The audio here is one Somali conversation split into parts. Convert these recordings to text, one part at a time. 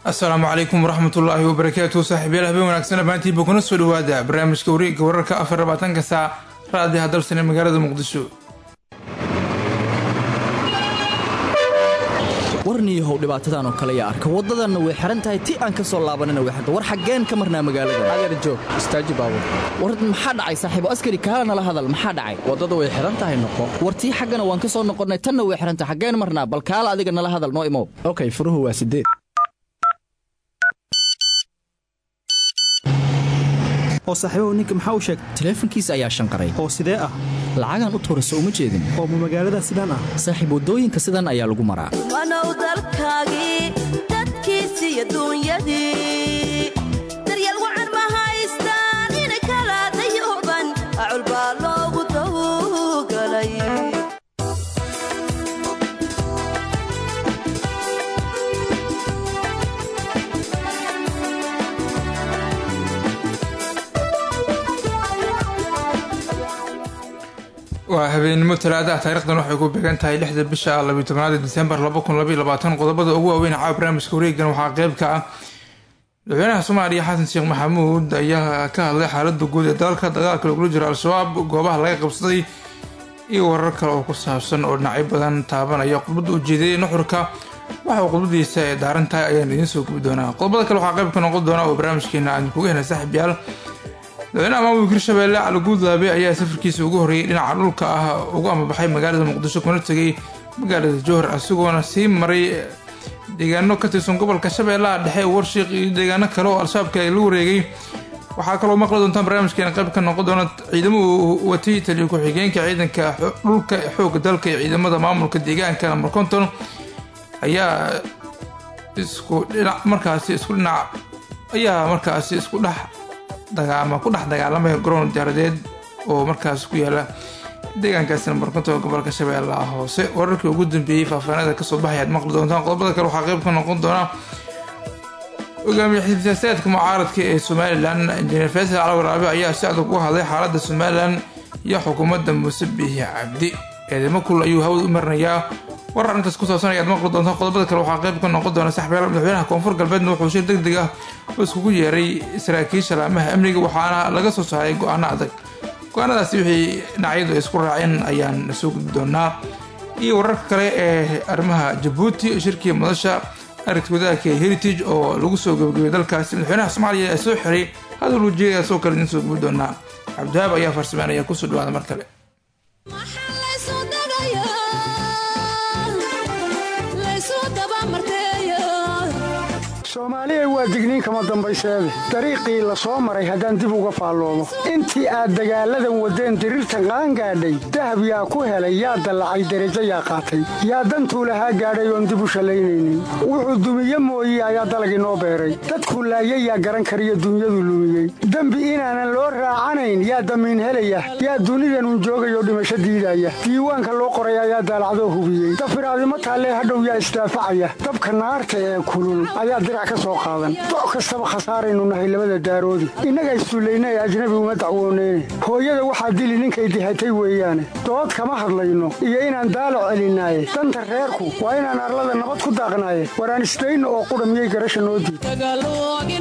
asalaamu calaykum waraxmatullaahi wabarakaatu saaxiibyaal habeen wanaagsan dhammaantiinba kuna soo dhawaada barnaamijka wareegga wararka afar labaatanka saac raadiha dalsan ee magaalada muqdisho warniyahow dhibaatadan oo kale yaa arka waddadanna way xihan tahay ti aan ka soo laabanana way xirta war xaggeen ka marnaa magaalada adeer joog istaaji baabur war maxaa dhacay saaxiibo askari kaala nala hadal maxaa dhacay waddada way xihan tahay noqo war tii xaggana waan ka soo noqonnay tanna way xihan tahay xaggeen marnaa bal kaala adiga nala hadal noo imow okay furuhu waa sideed oo saaxiibahu ninka maxaa u sheegay taleefankiisa ayaa shanqaray oo sidee ah lacagaan u tuura soo uma jeedin oo ma magaalada sidaan ah saaxiib waddooyinka sidan ayaa lagu maraa wanow dalkaagii dadkiisiiyo duunyadii daryeel wacan ma haystaan inay kala dayooban acul baa loogu dawgalay waa habeenimo talaadaha taarikhdan waxay ku beegan tahay lixda bisha labiyo tobnaad disembar qodobada ugu waaweyn caawa barnaamijka wareegan waxaa qeyb ka ah madaxweynaha soomaaliya xasan sheekh maxamuud ayaa ka hadlay xaalada guud ee dalka dagaalka lagula jiro al-shabaab goobaha laga qabsaday iyo warar kale oo ku saabsan oo dhinacyo badan taabanaya khudbadda ujeediyay nuxurka waxa uu khudbadiisa ee daaran tahay ayaan idiin soo gubi doonaa qodobada kale waxaa qeyb ka noqon doona oo barnaamijkeena aan kuga helay saaxiibyaal madaxweynaha maamulka hirshabeelle cali guudlaabe ayaa safarkiisa ugu horreeyay dhinaca dhulka ah ugu amabaxay magaalada muqdisho kuna tegay magaalada jowhar isagoona sii maray deegaano ka tirsan gobolka shabeellaha dhexe warshiiq iyo deegaano kale oo al-shabaabka la wareegay waxaa kaloo maqli doontaan barnaamijkeena qayb ka noqon doona ciidamo uu watay taliyo ku-xigeenka ciidanka dhulka xooga dalka iyo ciidamada maamulka deegaanka namber konton ayaa isku dhinac markaasi isku dhinac ayaa markaasi isku dhex ama ku dhex dagaalamaya garoon diyaaradeed oo markaas ku yaala deegaankaasi namber konton gobolka shabeellaha hoose wararkii ugu dambeeyey faahfaahinada kasoo baxay aad maqli doontaan qodobada kale waxaa qeyb ka noqon doona hogaamiye xisaasaadka mucaaradka ee somalilan injineer faysal calwaraabe ayaa si adag uga hadlay xaalada somalilan iyo xukuumadda muuse biixi cabdi eedamo kul ayuu hawada u marinayaa warar intaas ku saabsan ayaad maqli doontaan qodobada kale waxaa qeyb ka noqon doona saxbeela madaxweynaha koonfur galbeedna wuxuu shir deg deg ah oo iskugu yeeray saraakiisha laamaha amniga waxaana laga soo saaray go-aano adag go-aanadaasi wixii dhinacyadu ay isku raaceen ayaan soo gudbi doonaa iyo wararka kale ee arrimaha jabuuti shirkii madasha aragti wadaagka heritage oo lagu soo gabagabay dalkaasi madaxweynaha soomaaliya ee soo xiray hadal ujeeda soo kale idin soo gubi doonaa cabdihaab ayaa farsameynaya kusoo dhawaada mar kale soomaaliya waa digniin kama dambayseede dariiqii la soo maray haddaan dib uga faalloomo intii aad dagaalladan waddeen diriirtan qaangaadhay dahab yaa ku helay yaa dallacay derajo yaa qaatay yaa dantuu lahaa gaadhay oon dib u shallaynaynin wuxuu dumiye mooye ayaa dalagii noo beeray dadku laayay yaa garan kariyo dunyadu lumiyey dembi inaanan loo raacanayn yaa damiin helaya yaa dunidanun joogayoo dhimasho diidaya diiwaanka loo qoray ayaa daalacdoo hubiyey dafiraadimo taallee hadhow yaa isdaafacaya dabka naarta ee kulul ayaa dirac ka soo qaadan doc kastaba khasaaraynu nahay labada daaroodi innaga issullayna ee ajnabi uma dacwooneyne hooyada waxaa dili ninkay dihatay weeyaane dood kama hadlayno iyo inaan daalac celinaaye danta reerku waa inaan arlada nabad ku daaqnaaye waraan isdayno oo qudha miyay garasha noo diid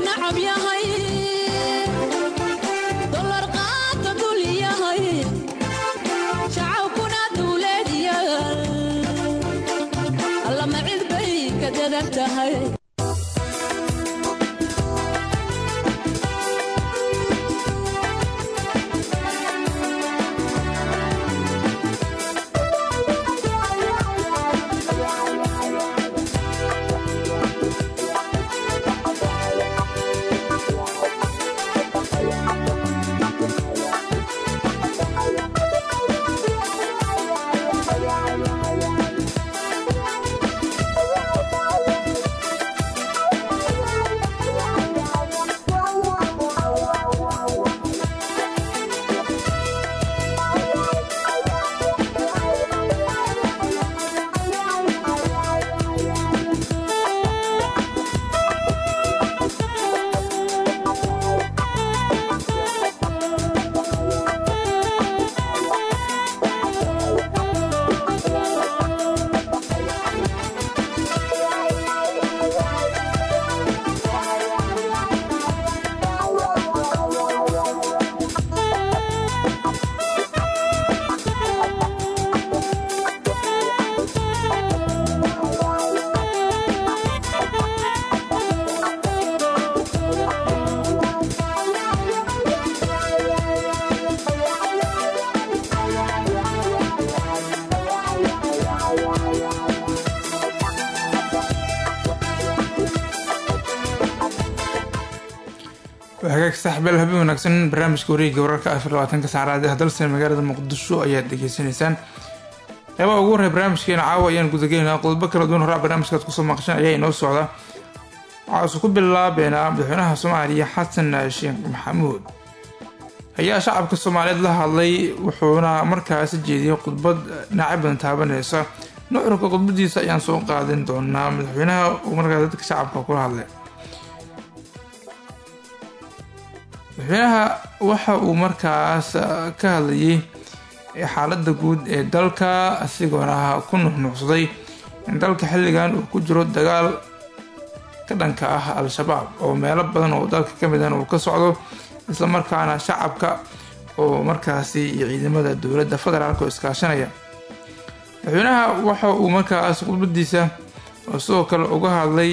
saaxiibayaal habeen wanaagsan barnaamijka wareegga wararka afar labaatanka saacadaad ee dalsan magaalada muqdisho ayaad dhageysanaysaan qeybaha ugu horreya barnaamijkeena caawa ayaan gudagelinaa qodobo kala duwan horaa barnaamijkaad kusoo maqashan ayaa inoo socda waxaase ku bilaabeynaa madaxweynaha soomaaliya xasan sheekh maxamuud ayaa shacabka soomaaliyeed la hadlay wuxuuna markaasi jeediyey khudbad dhinacyo badan taabaneysa nuxurka khudbadiisa ayaan soo qaadin doonaa madaxweynaha uu markaas dadka shacabka kula hadlay madaxweynaha waxa uu markaas ka hadlayay xaaladda guud ee dalka asigoona ku nuxnuuxsaday in dalka xilligan uu ku jiro dagaal ka dhanka ah al-shabaab oo meelo badan oo dalka ka midan uu ka socdo islamarkaana shacabka oo markaasi iyo ciidamada dowladda federaalk oo iskaashanaya madaxweynaha waxa uu markaas khudbadiisa oo sidoo kale uga hadlay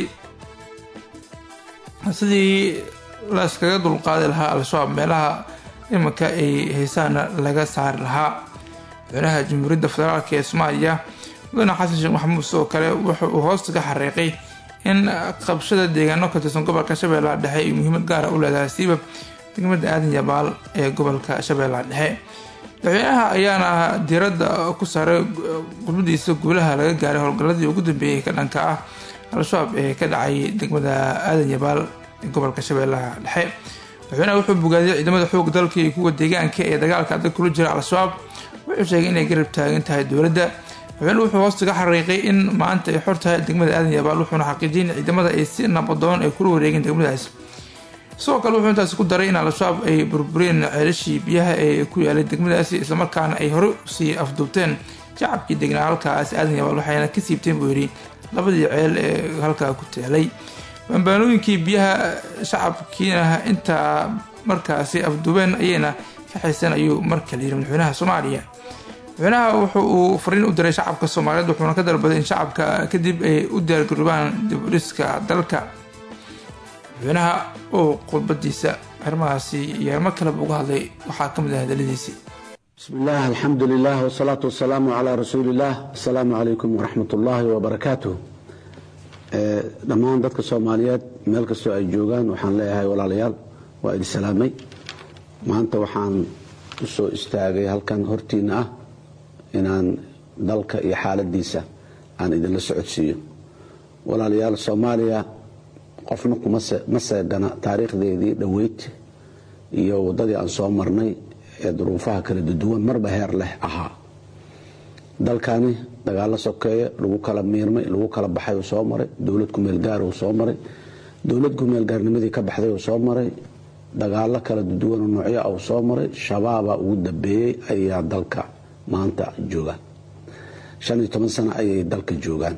sidii la iskaga dulqaadi lahaa al-shabaab meelaha iminka ay haysaana laga saari lahaa madaxweynaha jamhuuriyadda federaalk ee soomaaliya mudane xasan sheekh maxamuud sidoo kale wuxa uu hoosta ka xariiqay in qabshada deegaano ka tirsan gobolka shabeellaha dhexe ay muhiimad gaara u leedahay siiba degmada aadan yabaal ee gobolka shabeellaha dhexe madaxweynaha ayaana diiradda ku saaray khudbadiisa guulaha laga gaaray howlgalladii ugu dambeeyay ka dhanka ah al-shabaab ee ka dhacay degmada aadan yabaal ee gobolka shabeellaha dhexe madaxweynaha wuxuu bogaadiyay ciidamada xoog dalka iyo kuwa deegaanka ee dagaalka adag kula jira al-shabaab wuxuu sheegay inay garab taagan tahay dowladda madaxweyne wuxuu hoosta ka xariiqay in maanta ay xor tahay degmada aadan yabaal wuxuuna xaqiijiyay in ciidamada ay si nabadoon ay kula wareegeen degmadaas sidoo kale wuxuu intaasi ku daray in al-shabaab ay burbureen ceelashii biyaha ee ku yaalay degmadaasi islamarkaana ay hore usii afduubteen shacabkii degnaa halkaas aadan yabaal waxayna ka siibteen buu yidhi labadii ceel ee halkaa ku teelay bambaanooyinkii biyaha shacabkiina intaa markaasi afduubeen ayayna ka xayseen ayuu markale yidhi madaxweynaha soomaaliya madaxweynaha wuxu uu fariin u diray shacabka soomaaliyeed wuxuuna ka dalbaday in shacabka kadib ay u diyaargaroobaan dibudhiska dalka madaxweynaha oo khudbadiisa arrimahaasi iyo arrimo kaleba uga hadlay waxaa ka mid ah hadaladiisii bismi illah alxamdu lilah wsalaatu wasalaamu calaa rasuuli illah asalaamu calaykum waraxmat ullaahi wabarakaatuh dhammaan dadka soomaaliyeed meel kastoo ay joogaan waxaan leeyahay walaalayaal waa idin salaamay maanta waxaan u soo istaagay halkan hortiina ah inaan dalka iyo xaaladiisa aan idinla socodsiiyo walaalayaal soomaaliya qofna ma seegana taariikhdeedii dhoweyd iyo waddadii aan soo marnay ee duruufaha kala duduwan marba heer leh ahaa dalkani dagaalo sokeeye lagu kala miirmay lagu kala baxay uu soo maray dowlad kumeelgaar uu soo maray dowlad kumeelgaarnimadii ka baxday uu soo maray dagaalo kala duduwan oo noocyo ah uu soo maray shabaaba ugu dambeeyey ayaa dalka maanta joogaan shan iyo toban sano ayay dalka joogaan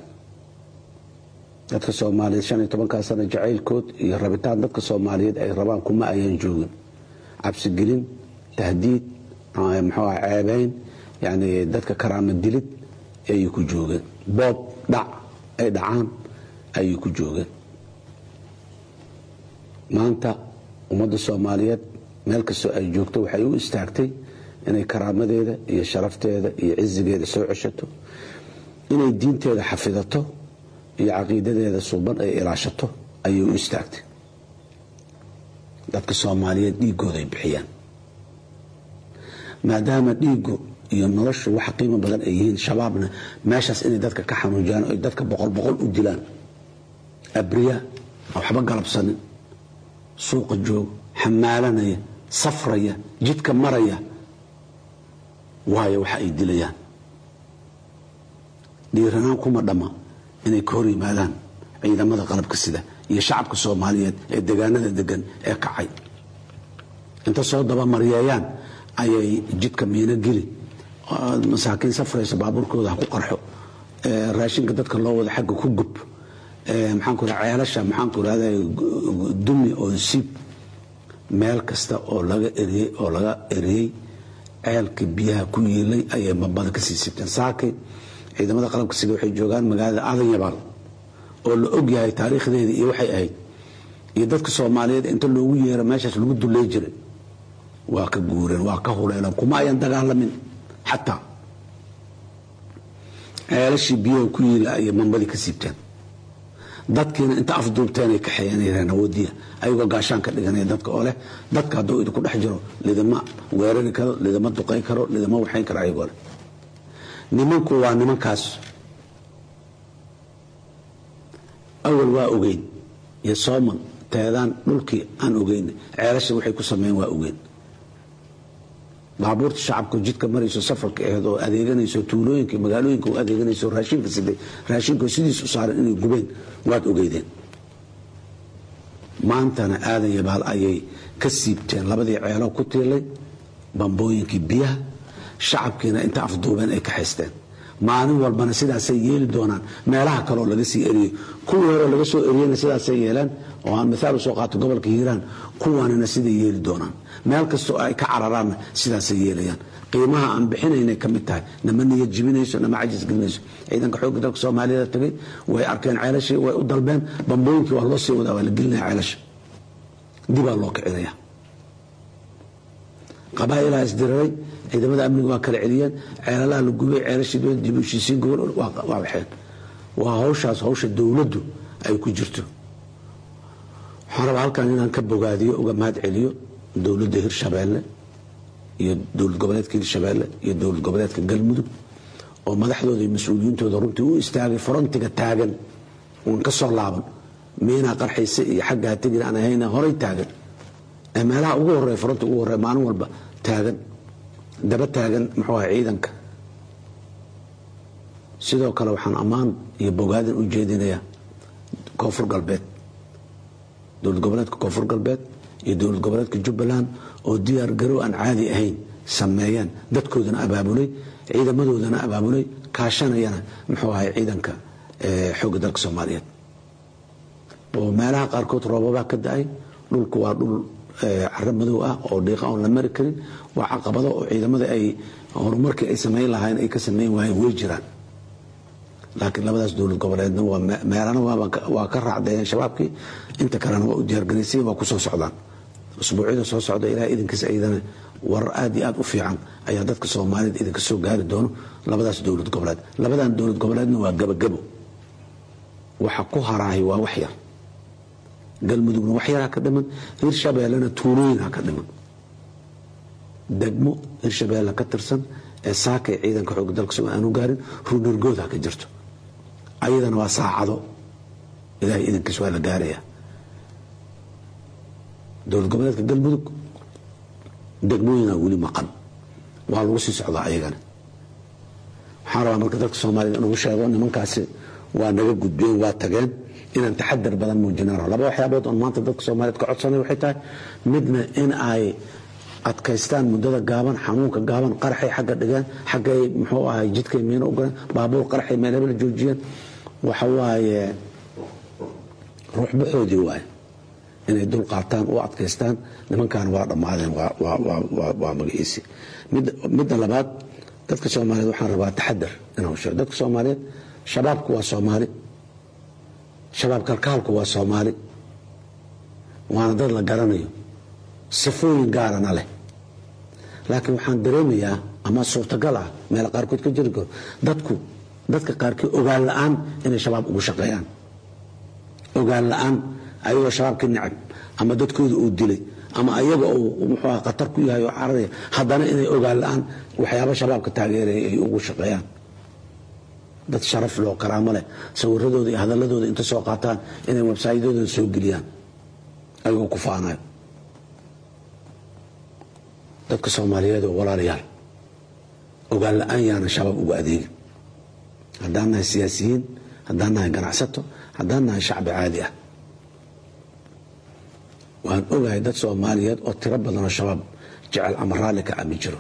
dadka soomaaliyeed shan iyo tobankaa sano jacaylkood iyo rabitaan dadka soomaaliyeed ay rabaan kuma ayaan joogin cabsigelin tahdiid muxuu ah ceebeyn yacni dadka karaama dilid ayay ku joogeen boob dhac ay dhacaan ayay ku joogeen maanta ummadda soomaaliyeed meel kastoo ay joogto waxay u istaagtay inay karaamadeeda iyo sharafteeda iyo cizigeeda soo ceshato inay diinteeda xafidato iyo caqiidadeeda suuban ay ilaashato ayay u istaagtay dadka soomaaliyeed dhiigooda ay bixiyaan maadaama dhiigu iyo noloshu wax qiimo badan ay yihiin shabaabna meeshaas inay dadka ka xanuujiyaan oy dadka boqol boqol u dilaan abriya aan waxba galabsanin suuqa joog xamaalanaya safraya jidka maraya waayo waxa ay dilayaan dhiiranaan kuma dhamma inay ka hor yimaadaan ciidamada qalabka sida iyo shacabka soomaaliyeed ee degaanada degan ee kacay inta soo dabamaryeeyaan ayay jidka miino geli masaakiin safraysa baabuurkooda ha ku qarxo raashinka dadka loo wada xagga ku gub maxaanku raa ceelasha maxaanku rahda dumi oo siib meel kasta oo laga eriyey oo laga eriyey ceelka biyaha ku yiilay ayay bambada ka sii siibteen saakay ciidamada qalabka sida waxay joogaan magaalada aadan yabaal oo la og yahay taariikhdeeda iyo waxay ahayd iyo dadka soomaaliyeed inta loogu yeero meeshaas lagu dullay jiray waa ka guureen waa ka huleeleen kuma ayan dagaalamin xataa ceelashii biyaha ku yiila ayay mambadii ka siibteen dadkiina inta afduubteenay kaxeeyanayaan awoodiya ayagoo gaashaan ka dhiganaya dadka oo leh dadka hadduu idinku dhex jiro lidama weerari karo lidama duqay karo lidama waxayn karo ayagoo leh nimanku waa nimankaas awal waa ogeyn iyo sooman teedaan dhulkii aan ogeyn ceelasha waxay ku sameeyeen waa ogeyn baabuurta shacabka jidka marayso safarka aheed oo adeeganayso tuulooyinka magaalooyinka u adeeganayso raashinka siday raashinka sidiis u saaran inay gubeen waad ogeydeen maantana aadan yabaal ayay ka siibteen labadii ceelo ku tiilay bambooyinkii biyaha shacabkiina inta afduubeen ay ka haysteen maalin walbana sidaasay yeeli doonaan meelaha kaleoo laga sii eriyey kuwii hore laga soo eriyena sidaasay yeeleen oo aan mithaal usoo qaato gobolka hiiraan kuwanina siday yeeli doonaan meel kastoo ay ka cararaanna sidaasay yeelayaan qiimaha aan bixinaynay ka mid tahay nama niyad jibinayso nama cajis gelinayso ciidanka xoogga dalka soomaaliyada tagay way arkeen ceelashii way u dalbeen bambooyinkii waa loo sii wadaa waa la gelinaya ceelasha dibaa loo kicinaya qabaa'ilaha isdiriray ciidamada amniga waa kala celiyeen ceelalaha la gubay ceelashii dowladda dib u heshiisiin gobol waa waxeen waa hawshaas hawsha dowladdu ay ku jirto waxaan rabaa halkan inaan ka bogaadiyo uga mahad celiyo dowladda hirshabeelle iyo dowlad goboleedka hirshabeelle iyo dowlad goboleedka galmudug oo madaxdooda iyo mas-uuliyiintooda runtii u istaagay frontiga taagan uun ka soo laaban miinaa qarxaysa iyo xaggaa tegin aan ahayna horay taagan ee meelaha ugu horeeya fronta ugu horeeya maalin walba taagan daba taagan muxuu ahay ciidanka sidoo kale waxaan ammaan iyo bogaadin u jeedinayaa koonfur galbeed dowlad goboleedka koonfur galbeed iyo dowlad goboleedka jubbaland oo diyaar garow aan caadi ahayn sameeyeen dadkoodana abaabulay ciidamadoodana abaabulay kaashanayana muxuu ahay ciidanka xoogga dalka soomaaliyeed oo meelaha qaarkood roobabaa ka da-ay dhulku waa dhul caro madow ah oo dhiiqa oon la mari karin waa caqabado oo ciidamada ay horumarkii ay samayn lahaayeen ay ka samayn waayeen way jiraan laakiin labadaas dowlad goboleedna meelana waa ka raacdeeyeen shabaabkii inta kalena waa u diyaargaraysay waa ku soo socdaan usbuucyada soo socda ilaah idinkiisa iyadana warar aad iyo aad u fiican ayaa dadka soomaalida idinka soo gaari doono labadaas dowlad goboleed labadan dowlad goboleedna waa gabagabo waxa ku haraahay waa wax yar galmudugna wax yaraa ka dhiman hirshabeellena tuulooyin ha ka dhiman degmo hirshabeelle ka tirsan ee saakay ciidanka xoogga dalka soo aanu gaarin ruunargood ha ka jirto ayadana waa saacado ilahay idankiis waa la gaaraya dowlad goboleedka galmudug degmooyinaa weli maqan waa lagu sii socdaa ayagana waxaan rabaa marka dalka soomaaliyed inugu sheego nimankaasi waa naga gudbeen waa tageen inaan taxadar badan muujinaan laba waxyaabood oon maanta dadka soomaaliyeed ka codsanay waxay tahay midna in ay adkaystaan muddada gaaban xanuunka gaaban qaraxay xagga dhigeen xaggay muxuu ahay jidkay miino ugaleen baabuur qaraxay meelaba la joojiyeen waxa waaye ruuxbaxoodii waaye inay dul qaataan u adkaystaan nimankan waa dhammaadeen waa magaciisi midda labaad dadka soomaaliyeed waxaan rabaa taxadar inuu sheego dadka soomaaliyeed shabaabku waa soomaali shabaab kalkaalku waa soomaali waana dad la garanayo sifooyin gaarana leh laakiin waxaan dareemayaa ama suurtagal ah meel qaarkood ka jiri karo dadku dadka qaarkii ogaan la-aan inay shabaab ugu shaqeeyaan ogaan la-aan ayagoo shabaabka necab ama dadkooda uu dilay ama ayaga uu muxuu ah khatar ku yahay oo cararaya haddana inay ogaan la-aan waxyaaba shabaabka taageeraya ay ugu shaqeeyaan dad sharaf loo karaamo leh sawiradooda iyo hadaladooda inta soo qaataan inay websaydyadooda soo geliyaan ayagoo ku faanayo dadka soomaaliyeed oo walaalayaal ogaan la-aan yaana shabaab uga adeegin haddaan nahay siyaasiyiin haddaan nahay ganacsato haddaan nahay shacbi caadi ah waan ogahay dad soomaaliyeed oo tiro badanoo shabaab jecel ama raalli ka ami jiro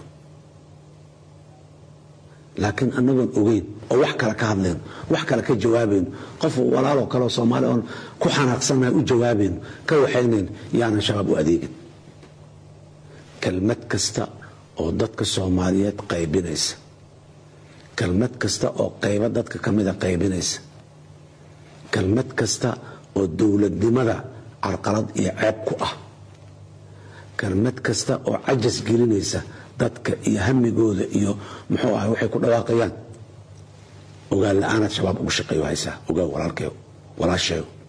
laakiin anagoon ogeyn oo wax kale ka hadlayno wax kale ka jawaabayno qof walaaloo kaleoo soomaali oon ku xanaaqsannahay u jawaabayno ka waxaynayn yaanan shabaab u adeegin kelmad kasta oo dadka soomaaliyeed qaybinaysa kelmad kasta oo qaybo dadka ka mida qaybinaysa kelmad kasta oo dowladnimada carqalad iyo ceeb ku ah kelmad kasta oo cajas gelinaysa dadka iyo hamigooda iyo muxuu ahay waxay ku dhawaaqayaan ogaan la-aanaad shabaab ugu shaqeeyo haysaa ogaan walaalkeyo walaasheego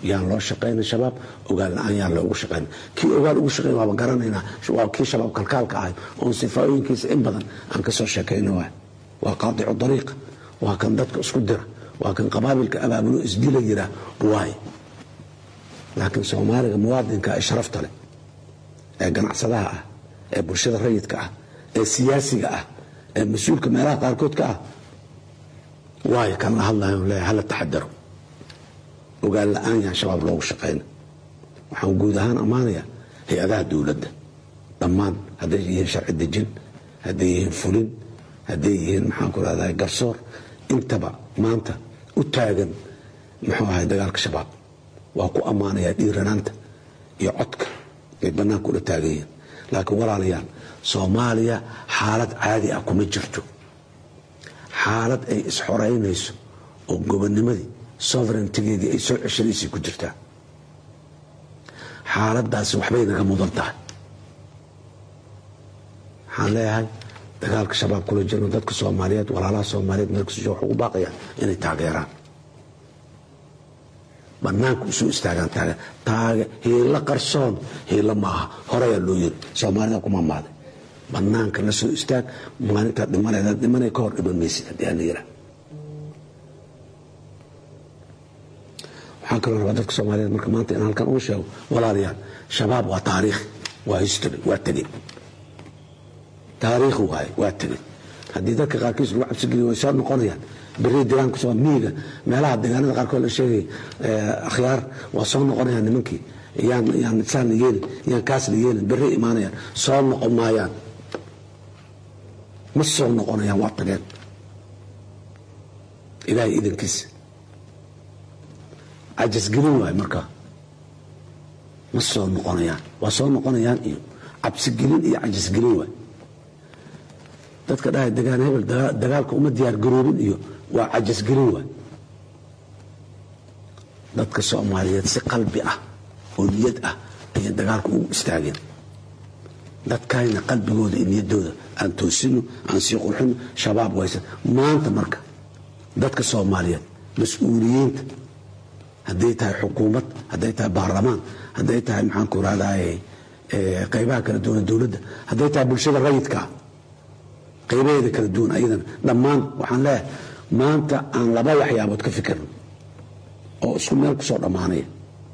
yaan loo shaqayna shabaab ogaal la-aan yaan loogu shaqayna kii ogaal ugu shaqayn waaba garanaynaa waa kii shabaab kalkaalka ahay oon sifaayooyinkiisa in badan aan kasoo sheekayna waay waa qaadicu dariiqa waa kan dadka isku dira waa kan qabaabilka abaabulo isdila yiraa waay laakiin soomaaliga muwaadinka ee sharafta leh ee ganacsadaha ah ee bulshada rayidka ah ee siyaasiga ah ee mas-uulka meelaha qaarkood ka ah waayo kan la hadlayo leeyahay hala taxadaro ogaan la-aan yahan shabaab loogu shaqayna waxaan guud ahaan ammaanayaa hay-adaha dowladda dhammaan hadday yihiin sharci dejin hadday yihiin fulin hadday yihiin maxaanku rahdaa garsoor intaba maanta u taagan muxuu ahay dagaalka shabaab waa ku ammaanayaa dhiiranaanta iyo codka ay bannaanka ula taagan yihiin laakiin walaalayaal soomaaliya xaalad caadi ah kuma jirto xaalad ay isxoraynayso oo gobonnimadii sovereigntigeedii ay soo ceshanaysay ku jirtaa xaaladaasi waxbay naga mudan tahay waxaan leeyahay dagaalka shabaab kula jirno dadka soomaaliyeed walaalaha soomaaliyeed meelkasoo waxay ugu baaqayaan inay taageeraan banaanka usoo istaagaan taageer taage hiilo qarsoon hiilo maaha horeyaa loo yiri soomaalida kuma maaday banaanka la soo istaag maalintaa dhimanayda dhimanay ka hor dhiman maysid haddii aan la yiraa waxaan kaloo rabaa dadka soomaaliyeed marka maanta inaan halkan ugu sheego walaalayaal shabaab waa taariikh waa history waa tegey taariikh waaye waa tegey haddii dadka qaarkiis lagu cabsigeliyo way soo noqonayaan beri deegaanka soo miyiga meelaha deegaanada qaarkood la sheegay akhyaar waa soo noqonayaan nimankii yaan yaan saan la yeelin yaan kaas la yeelin beri imaanayaan soo noqon maayaan ma soo noqonayaan waa tageen ilaahay idankiisa cajasgelin waaye markaa ma soo noqonayaan waa soo noqonayaan iyo cabsigelin iyo cajasgelin waaye dadka dhahay degaan hebel dagaalka uma diyaar garoobin iyo waa cajasgelin waay dadka soomaaliyeed si qalbi ah oo niyad ah ayay dagaalka ugu istaageen dadkayna qalbigooda iyo niyaddooda aan toosino aan sii qurxino shabaab waysan maanta marka dadka soomaaliyeed mas-uuliyiinta hadday tahay xukuumad hadday tahay baarlamaan hadday tahay maxaanku rahdaye qaybaha kala duwan dowladda hadday tahay bulshada rayidkaa qaybaheeda kala duwan ayadana dhammaan waxaan leeyahay maanta aan laba waxyaabood ka fikirno oo isku meel kusoo dhammaanaya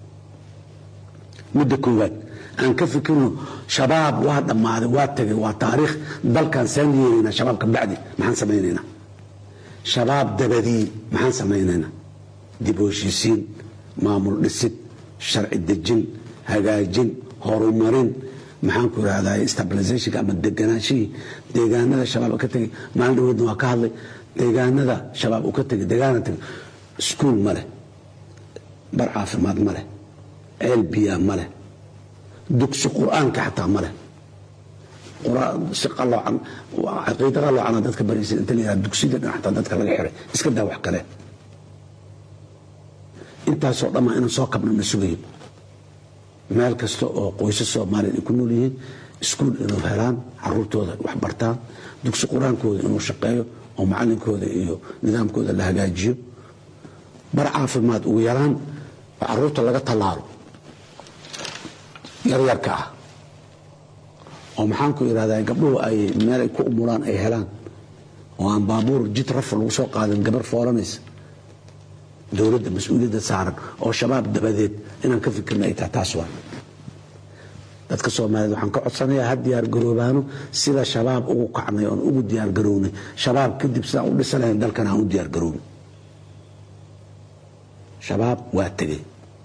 midda koowaad aan ka fikirno shabaab waa dhammaaday waa tagay waa taariikh dalkan saan yeelaynaa shabaabka bacdi maxaan samaynaynaa shabaab dabadii maxaan samaynaynaa dib u heshiisiin maamul dhisid sharci dejin hagaajin horumarin maxaanku irahdaa stabilizationka ama deganaanshihii deegaanada shabaab ka tegay maalin dhaweedna waa ka hadlay deegaanada shabaab uu ka tegay deegaana tegay iskuul ma leh bar caafimaad ma leh ceel biyaa ma leh dugsi qur-aanka xataa ma leh si qaloocan caqiida qaloocana dadka baraysa inta la yihahda dugsida dhan xataa dadka laga xiray iska daa wax kale intaasoo dhammaa inaan soo kabno na sugayo meel kasta oo qoysas soomaaliya ay ku nool yihiin iskuul inuu helaan caruurtooda wax bartaan dugsi qur-aankooda inuu shaqeeyo oo macalinkooda iyo nidaamkooda la hagaajiyo bar caafimaad ugu yaraan oo caruurta laga tallaalo yaryarka ah oo maxaanku irahdaa gabdhuhu ay meel ay ku umulaan ay helaan oo aan baabuur jid rafa lagu soo qaadin gabar foolanaysa dowladda mas-uuliyadda saaran oo shabaab dabadeed inaan ka fikirna ay tahay taas waa dadka soomaaliyeed waxaan ka codsanayaa ha diyaar garoobaano sida shabaab ugu kacnay oon ugu diyaar garownay shabaab kadib sidaan u dhisa lahayn dalkan aan u diyaar garoobin shabaab waa tegey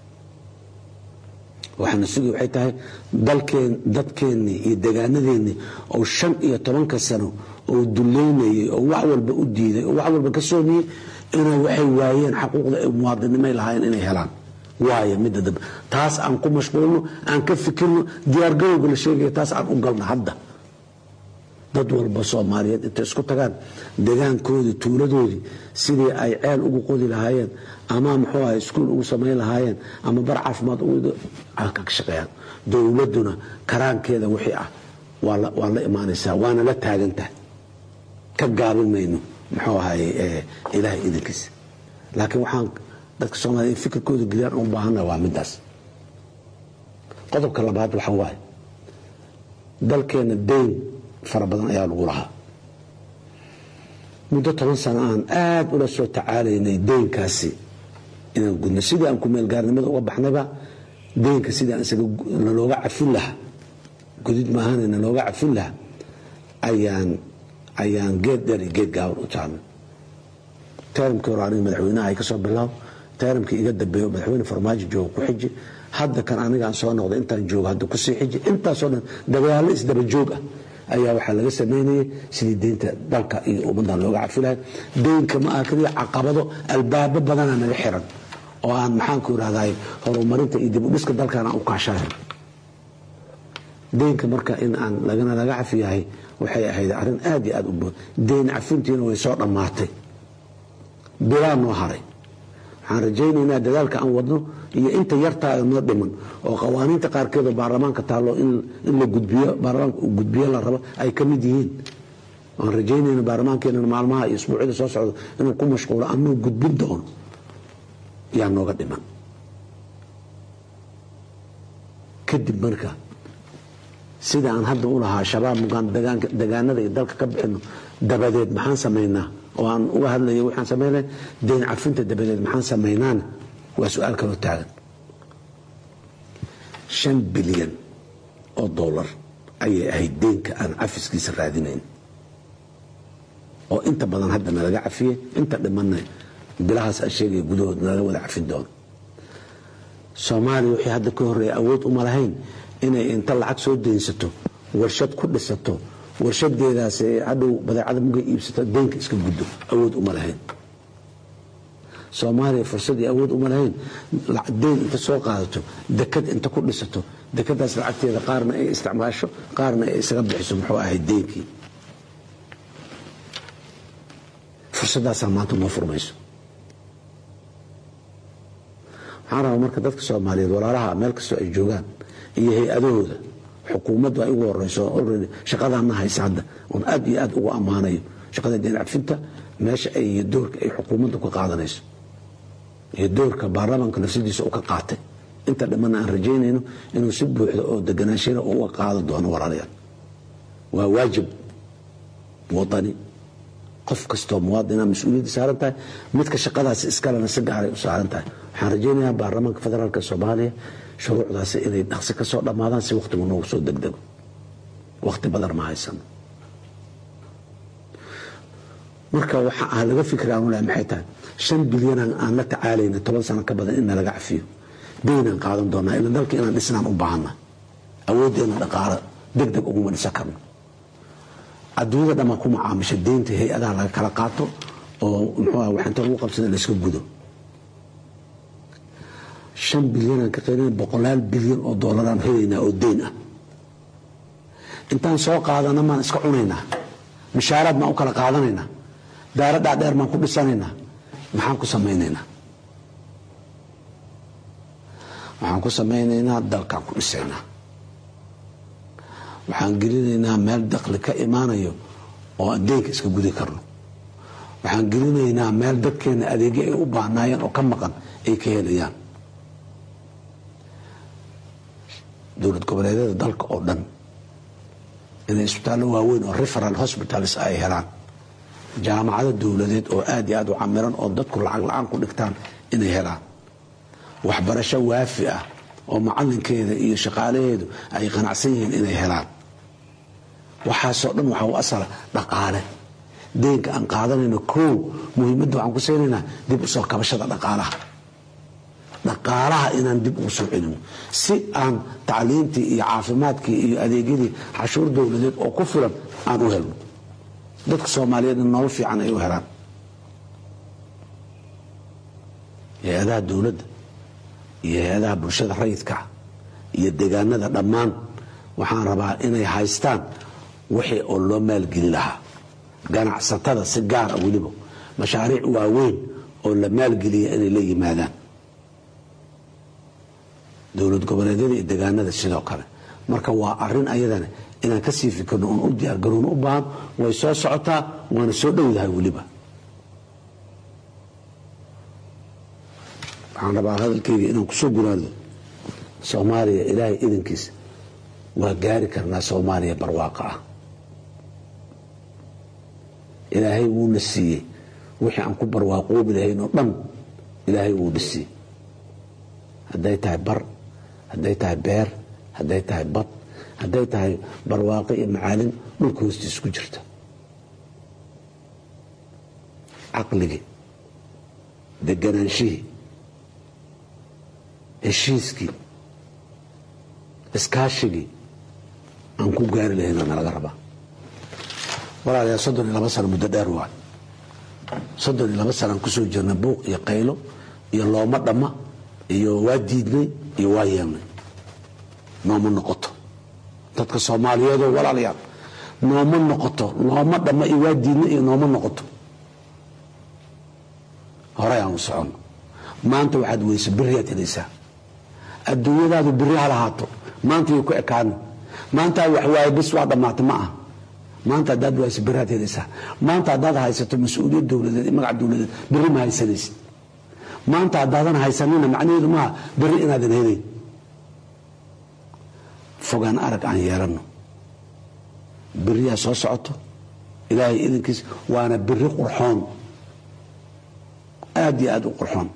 waxaana sugi waxay tahay dalkeen dadkeennii iyo degaanadeennii oo shan iyo tobanka sano oo duleynayay oo wax walba u diiday oo wax walba ka soomiyey inay waxay waayeen xaquuqda ay muwaadinimay lahaayeen inay helaan waayo midda dambe taas aan ku mashquulno aan ka fikirno diyaargarowga la sheegaya taas aan u galno hadda dad walba soomaaliyeed intay isku tagaan degaankoodii tuuladoodii sidii ay ceel ugu qodi lahaayeen ama muxuu ahay iskuul ugu samayn lahaayeen ama bar caafimaad ka shaqeeyaan dowladduna karaankeeda wixii ah waa la imaanaysaa waana la taagantahay ka gaabin mayno muxuu ahay ilaahay idankiisa laakiin waxaan dadka soomaliya in fikirkooda geliyaan u baahana waa midaas qodobka labaad waxa waaye dalkeena deyn fara badan ayaa lagu lahaa muddo toban sano aan aada ula soo tacaalaynay deynkaasi inaan gudno sidii aan kumeelgaarnimada uga baxnayba deynka sidii aan isaga nalooga cafin lahaa gudid maahane nalooga cafin lahaa ayaan ayaan geed dheer iyo geed gaaban u taarnay taaramkii hore aniga madaxweynaha ay ka soo bilaabo taaramkii iga dambeeyo madaxweyne farmaajo jooga ku xiji hadda kan anigaan soo noqday intaan joogo hadda kusii xiji intaasoo dhan dagaallo isdaba joog ah ayaa waxaa laga samaynayay sidii deynta dalka iyo ummaddan looga cafi lahay deynka ma aha keliya caqabado albaabo badanaa naga xiran oo aan maxaanku irahday horumarinta iyo dib u dhiska dalkan aan u kaashahay deynka marka in aan lagana laga cafi yahay waxay ahayd arrin aad iyo aad u bood deyn cafintiina way soo dhammaatay bilaa noo haray waxaan rajaynaynaa dadaalka aan wadno iyo inta yartaa noo dhiman oo qawaaniinta qaarkeedoo baarlamaanka taallo in la gudbiyo baarlamaanka uu gudbiyo la rabo ay ka mid yihiin waan rajaynayna baarlamaankeenana maalmaha iyo isbuucyada soo socdo inuu ku mashquulo anuu gudbin doono yaa nooga dhiman kadib marka sida aan hadda u lahaa shabaab mugaan degaanada iyo dalka ka bixino dabadeed maxaan samaynaa oo aan uga hadlaya waxaan samaynay deyn cafinta dabadeed maxaan samaynaana waa su-aal kaloo taagan shan bilyan oo dollar ayay ahayd deynka aan cafiskiisa raadinayn oo inta badan hadda nalaga cafiyey inta dhimanna bilahaas aan sheegaya gudahood nalaga wada cafin doono soomaaliya waxay hadda ka horreeya awood uma lahayn inay inta lacag soo deynsato warshad ku dhisato warshadeedaas hadhow badeecada muga iibsato deynka iska guddo awood uma lahayn soomaaliya fursad iyo awood uma lahayn deyn inta soo qaadato dekad inta ku dhisato dekadaas lacagteeda qaarna ay isticmaasho qaarna ay isaga bixiso muxuu ahayd deynkii fursadaasaa maanta noo furmayso waxaan rabaa marka dadka soomaaliyeed walaalaha meel kastoo ay joogaan iyo hay-adahooda xukuumaddu ay ugu horeyso already shaqadaana haysa hadda oon aad iyo aad ugu ammaanayo shaqada deen cafinta meesha ay iyo doorka ay xukuumaddu ka qaadanayso iyo doorka baarlamaanka nafsadiisa uu ka qaatay inta dhamana aan rajaynayno inuu si buuxda oo deganaashana uga qaadan doono walaalayaal waa waajib wadani qof kastoo muwaadina mas-uuliyadda saaran tahay midka shaqadaasi iskalena si gaaray u saaran tahay waxaan rajaynayaa baarlamaanka federaalk soomaaliya shuruucdaasi inay dhaqsi ka soo dhammaadaan si wakhtigu noogu soo degdego wakhti badan ma haysano marka waxa ah laga fikra aanu lehay maxay tahay shan bilyan aan la tacaalayna toban sano ka badan in nalaga cafiyo deynaan qaadan doonaa ila dalka inaan dhisnaan u baahana awooddeena dhaqaalo deg deg uguma dhisan karno adduunyada dhammaa ku macaamisha deynta hay-adaha laga kala qaato oo muxuu ah waxinta lagu qabsada layska gudo shan bilyanaan ka qaylina boqolaal bilyan oo doolaraan helaynaa oo deyn ah intaan soo qaadana maan iska cunaynaa mishaaraad maan u kala qaadanaynaa daaro dhaadheer maan ku dhisanaynaa maxaan ku samaynaynaa waxaan ku samaynaynaa dalkaan ku dhisaynaa waxaan gelinaynaa meel dakli ka imaanayo oo aan deynka iska gudi karno waxaan gelinaynaa meel dadkeena adeegyo ay u baahnaayeen oo ka maqan ay ka helayaan dowlad goboleedyada dalka oo dhan inay isbitaallo waaweyn oo referal hospitals ay helaan jaamacado dowladeed oo aad iyo aad u camiran oo dadku lacag la-aan ku dhigtaan inay helaan waxbarasho waafi ah oo macalinkeeda iyo shaqaalaheedu ay qanacsan yihiin inay helaan waxaasoo dhan waxaa u asala dhaqaale deynka aan qaadanayno kow muhiimadda waxaan ku saynaynaa dib u soo kabashada dhaqaalaha dhaqaalaha inaan dib ugu soo celino si aan tacliintii iyo caafimaadkii iyo adeegyadii xashuur dowladeed oo ku filan aan u helno dadka soomaaliyeedna nolol fiican ay u helaan hay-adaha dowladda iyo hay-adaha bulshada rayidka iyo deegaanada dhammaan waxaan rabaa inay haystaan wixii oo loo maalgeli lahaa ganacsatada si gaara weliba mashaariic waaweyn oo la maalgeliya inay la yimaadaan dowlad goboleedyada iyo deegaanada sidoo kale marka waa arin ayadana inaan kasii fikirno oon u diyaargarowno u baahan way soo socotaa waana soo dhowdahay weliba waxaan rabaa hadalkayga inaan kusoo gunaado soomaaliya ilaahay idankiisa waa gaari karnaa soomaaliya barwaaqo ah ilaahay wuuna siiyey wixii aan ku barwaaqoobi lahayn oo dhan ilaahay wuuna siiyey hadday tahay bar hadday tahay beer hadday tahay bad hadday tahay barwaaqo iyo macaalin dhulka hoostiisa ku jirta caqligii deganaanshihii heshiiskii iskaashigii aan ku gaari lahayn aa nalaga rabaa walaalayaa soddon iyo laba sano muddo dheer waay soddon iyo laba sanaan kusoo jirna buuq iyo qaylo iyo looma dhamma iyo waa diidnay iyo waa yeelnay nooma noqoto dadka soomaaliyeedoo walaalayaal nooma noqoto nooma dhamma iyo waa diidnay iyo nooma noqoto horey aan u soconno maanta waxaad weysa beriyaad helaysaa adduunyadaadu beri ha lahaato maanta way ku ekaana maantaa wax waaye bis waa dhammaatay ma ah maanta haddaad wayso beriaad helaysaa maanta haddaad haysato mas-uuliyad dowladeed iyo magac dowladeed berri ma haysanaysid maanta haddaadan haysanina macnaheedu maaha berri inaadan helayn fogaan arag aan yeelanno beriyaa soo socoto ilaahay idankiis waana beri qurxoon aad iyo aad u qurxoon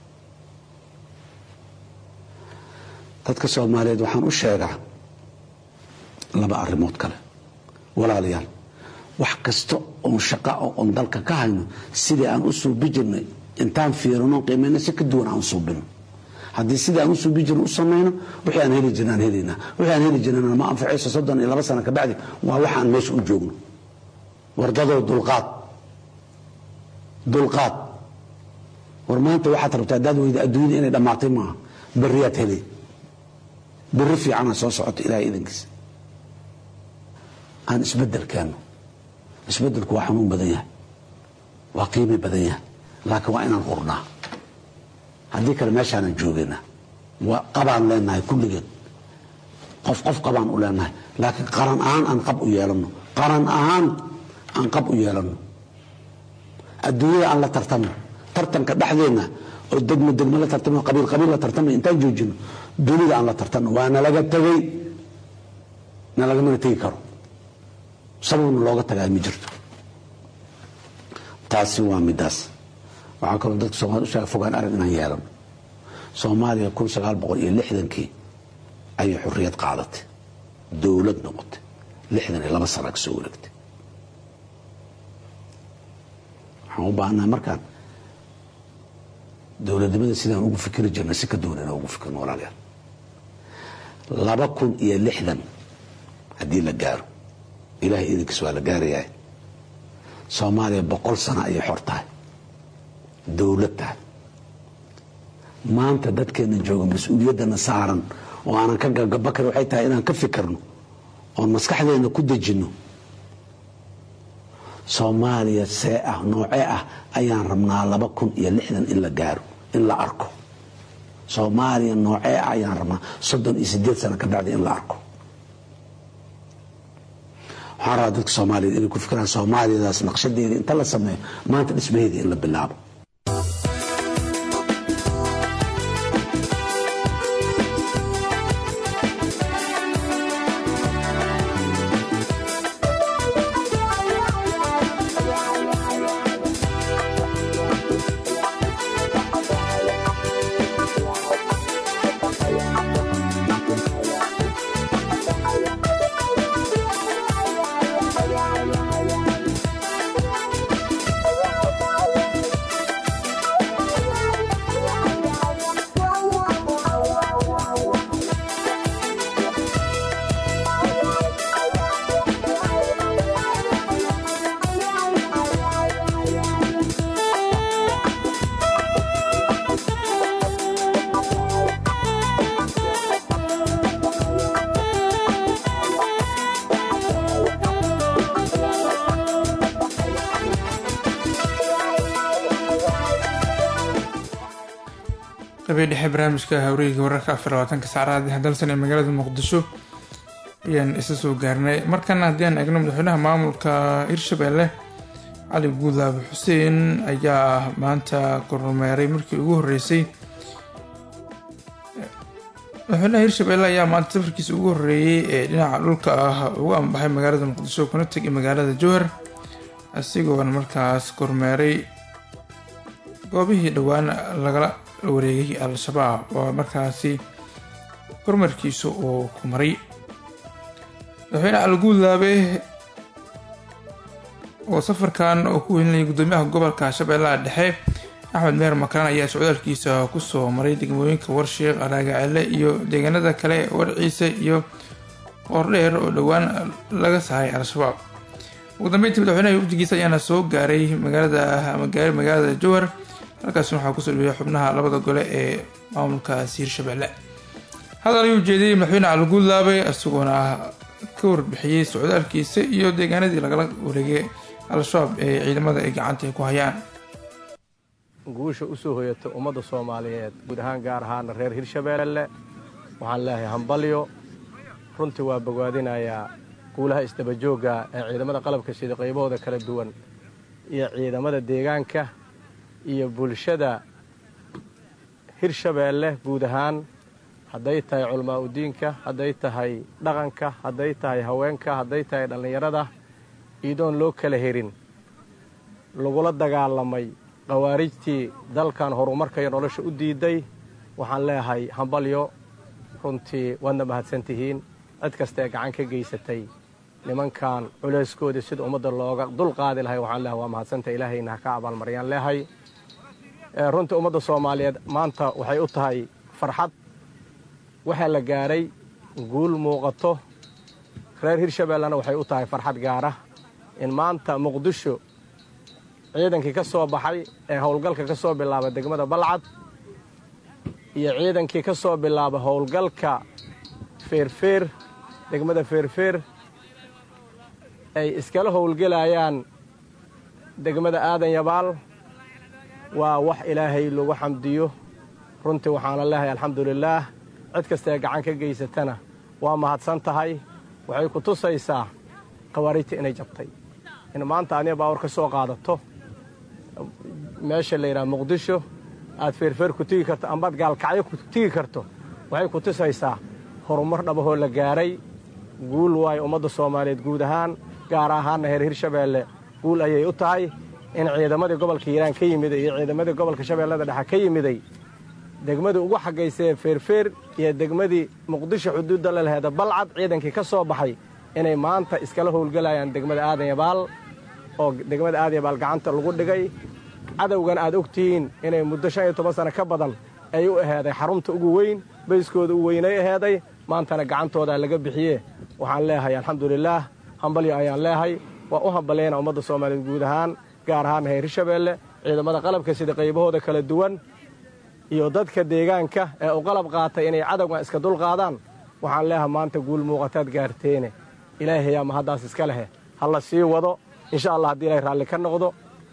dadka soomaaliyeed waxaan u sheegaa laba arrimood kale walaalayaal wax kasta oon shaqa oon dalka ka hayno sidii aan u suubi jirnay intaan fiirino qiimayno si ka duwan aan u suubino haddii sidii aan u suubi jirno u samayno wixii aan heli jirna aan helaynaa wixii aan heli jirnana ma anfacayso soddon iyo laba sano ka bacdi waa waxa aan meesha u joogno wardadoo dulqaad dulqaad war maanta waxaad rabtaa haddaad weyda adduunyada inay dhammaatay maaha beriyaad helay beri fiicana soo socoto ilahay idankiisa aan isbedel keenno isbedelku waa xanuun badan yahay waa qiimi badan yahay laakiin waa inaan hurnaa haddii kale meeshaanan joogaynaa waa qabaan leenahay kulligeen qof qof qabaan u leenahay laakiin qaran ahaan aan qab u yeelanno qaran ahaan aan qab u yeelanno adduunyada aan la tartanno tartanka dhexdeenna oo degmo degmo la tartamo qabiil qabiil la tartamo intaan joojino dunida aan la tartanno waa nalaga tegey nalagamana tegi karo sababna looga tagaa ma jirto taasi waa midaas waxaa kaloo dadka soomaliya u sheega fogaan arag inaan yeelano soomaaliya kun sagaal boqol iyo lixdankii ayay xorriyad qaadatay dowlad noqotay lixdan iyo laba sana ka soo wareegtay waxaan u baahannaha markaan dowladnimada sidaan ugu fikiri jirna si ka duwan inaan ugu fikirno walaalayaal laba kun iyo lixdan haddii la gaaro ilahay idinkiis waa la gaarayaa soomaaliya boqol sano ayay xor tahay dowlad tahay maanta dadkeena jooga mas-uuliyaddana saaran oo aanan ka gagabakar waxay tahay inaan ka fikirno oon maskaxdeena ku dejinno soomaaliya see ah noocee ah ayaan rabnaa laba kun iyo lixdan in la gaaro in la arko soomaaliya noocee ah ayaan rabnaa soddon iyo sideed sano ka bacdi in la arko waxaan rabaa dadka soomaaliyeed inay ku fikiraan soomaaliyadaas naqshadeeda inta la sameeyo maanta dhismaheeda in la bilaabo qabiil dhexe barnaamijka hawreyga wararka afar labaatanka saacadaad hadalsan ee magaalada muqdisho ayaan isa soo gaarnay markana haddii aan eegno madaxweynaha maamulka hirshabelle cali guudlaabe xuseen ayaa maanta kormeeray markii ugu horeysay madaxweynaha hirshabelle ayaa maanta safarkiisa ugu horreeyey ee dhinaca dhulka ah ugu ambaxay magaalada muqdisho kuna tegay magaalada jowhar isagoona markaas kormeeray goobihii dhowaan lagala wareegay al-shabaab oo markaasi kormeerkiisa uu ku maray madaxweyne alguudlaabe oo safarkan oo ku welinayay guddoomiyaha gobolka shabeellaha dhexe axmed meer makaran ayaa socdaalkiisa kusoo maray degmooyinka warsheekh araagacele iyo deegaanada kale warciise iyo qoordheer oo dhowaan laga sahay al-shabaab ugu dambeyntii madaxweynaha wafdigiisa ayaana soo gaaray magaalada ama gaaray magaalada jowhar halkaasina waxaa kusoo dhaweeyay xubnaha labada gole ee maamulkaasi hirshabelle hadal ayuu jeediyey madaxweyne alguudlaabe isagoona ka warbixiyey socdaalkiisa iyo deegaanadii lagala wareegay al-shabaab ee ciidamada ay gacanta ku hayaan guusha u soo hoyata ummadda soomaaliyeed guud ahaan gaar ahaana reer hirshabeelle waxaan leeyahay hambalyo runtii waa bogaadinayaa guulaha isdabajoogga ee ciidamada qalabka sida qaybahooda kala duwan iyo ciidamada deegaanka iyo bulshada hirshabeelle guud ahaan hadday tahay culamaa udiinka hadday tahay dhaqanka hadday tahay haweenka hadday tahay dhallinyarada iidoon loo kala herin lagula dagaalamay khawaarijtii dalkan horumarka iyo nolosha u diiday waxaan leeyahay hambalyo runtii waadna mahadsantihiin cid kasta ee gacan ka geysatay nimankan culayskoodii sida ummadda looga dul qaadi lahay waxaan leeyahay waa mahadsanta ilaahayna ha ka abaalmaryaan leehay runtii ummadda soomaaliyeed maanta waxay u tahay farxad waxaa la gaaray guul muuqato reer hirshabeellena waxay u tahay farxad gaara in maanta muqdisho ciidankii ka soo baxay ee howlgalka ka soo bilaaba degmada balcad iyo ciidankii ka soo bilaaba howlgalka feerfeer degmada feerfeer ay iskala howlgelayaan degmada aadan yabaal waa wax ilaahay lagu xamdiyo runtii waxaana leehay alxamdulilaah cid kastaee gacan ka geysatana waa mahadsan tahay waxay ku tusaysaa khawaarijta inay jabtay in maanta adiga baawar ka soo qaadato meesha la yidhaha muqdisho aad feerfeer ku tigi karto ambaad gaalkacyo ku tigi karto waxay ku tusaysaa horumar dhabahoo la gaaray guul waayo ummadda soomaaliyeed guud ahaan gaar ahaanna heer hirshabeelle guul ayay u tahay in ciidamadii gobolka hiiraan ka yimiday iyo ciidamadii gobolka shabeellada dhexe ka yimiday degmadii ugu xagaysee feerfeer iyo degmadii muqdisho xuduudda la laheeda balcad ciidankii ka soo baxay inay maanta iskala howlgelayaan degmada aadan yabaal oo degmada aadan yabaal gacanta lagu dhigay cadowgan aad og tihiin inay muddo shan iyo toban sano ka badan ay u aheeday xarunta ugu weyn bayskooda u weynay aheeday maantana gacantoodaa laga bixiye waxaan leeyahay alxamdulilaah hambalyo ayaan leehay waa u hambalyayna ummadda soomaaliyeed guud ahaan gaar ahaan heer hirshabeelle ciidamada qalabka sida qaybahooda kala duwan iyo dadka deegaanka ee u qalab qaatay inay cadowgan iska dulqaadaan waxaan leeyahay maanta guul muuqataad gaarteene ilaahayaa mahaddaas iska lehe ha la sii wado insha allah haddii ilaahay raalli ka noqdo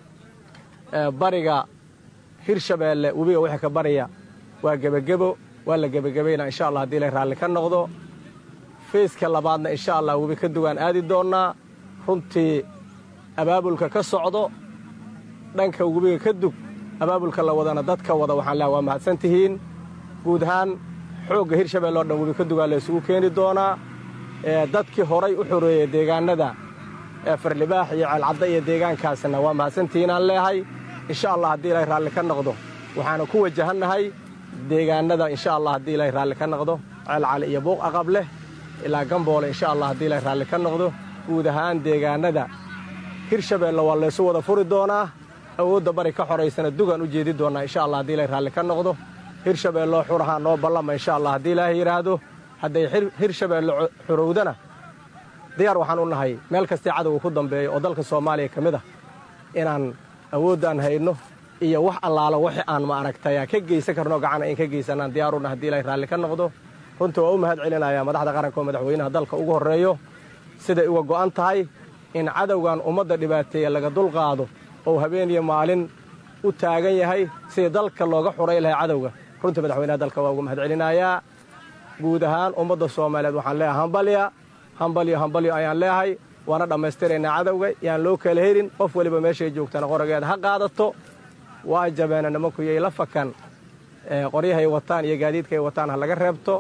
bariga hirshabeelle webiga wixii ka barya waa gebagebo waa la gebagabaynaa insha allah haddii ilaahay raalli ka noqdo feyska labaadna insha allah webi ka duwaan aadi doonnaa runtii abaabulka ka socdo dhanka webiga ka dug abaabulka la wadana dadka wada waxaan leehay waa mahadsan tihiin guud ahaan xoogga hirshabelle oo dhan webi ka dugaa la isugu keeni doonaa dadkii horay u xoreeyey deegaanada farlibaax iyo ceelcadda iyo deegaankaasna waa mahadsantihiinaan leehay insha allah haddii ilaahay raalli ka noqdo waxaana ku wajahannahay deegaanada insha allah haddii ilaahay raalli ka noqdo ceelcali iyo buuq aqab leh ilaa gamboole insha allah haddii ilaahay raalli ka noqdo guud ahaan deegaanada hirshabeelle waa laysu wada furi doonaa awoodda bari ka xoraysana dugaan u jeedi doonnaa insha allah haddii ilaahay raalli ka noqdo hirshabeelloo xurahaa noo ballama insha allah haddii ilaahay yidhaahdo hadday hirshabeelle xorowdana diyaar waxaan u nahay meel kastee cadowga ku dambeeya oo dalka soomaaliya ka mid ah inaan awoodaan hayno iyo wax allaalo wixi aan ma aragtaya ka geysan karno gacana in ka geysanaan diyaar u nahay haddii ilaahay raalli ka noqdo runtii waa u mahad celinayaa madaxda qaranka oo madaxweynaha dalka ugu horreeyo siday uga go'an tahay in cadowgan ummadda dhibaateeya laga dulqaado oo habeeniyo maalin u taagan yahay sidii dalka looga xuray lahay cadowga runtii madaxweynaha dalka waa ugu mahad celinayaa guud ahaan ummadda soomaaliyeed waxaan leeyahay hambalya hambalyo hambalyo ayaan leehay waana dhammaystiraynaa cadowga yaan loo kala helin qof weliba meeshay joogtana qorageeda ha qaadato waa jabeena nimanku yay la fakan qoryahay wataan iyo gaadiidkaay wataan ha laga reebto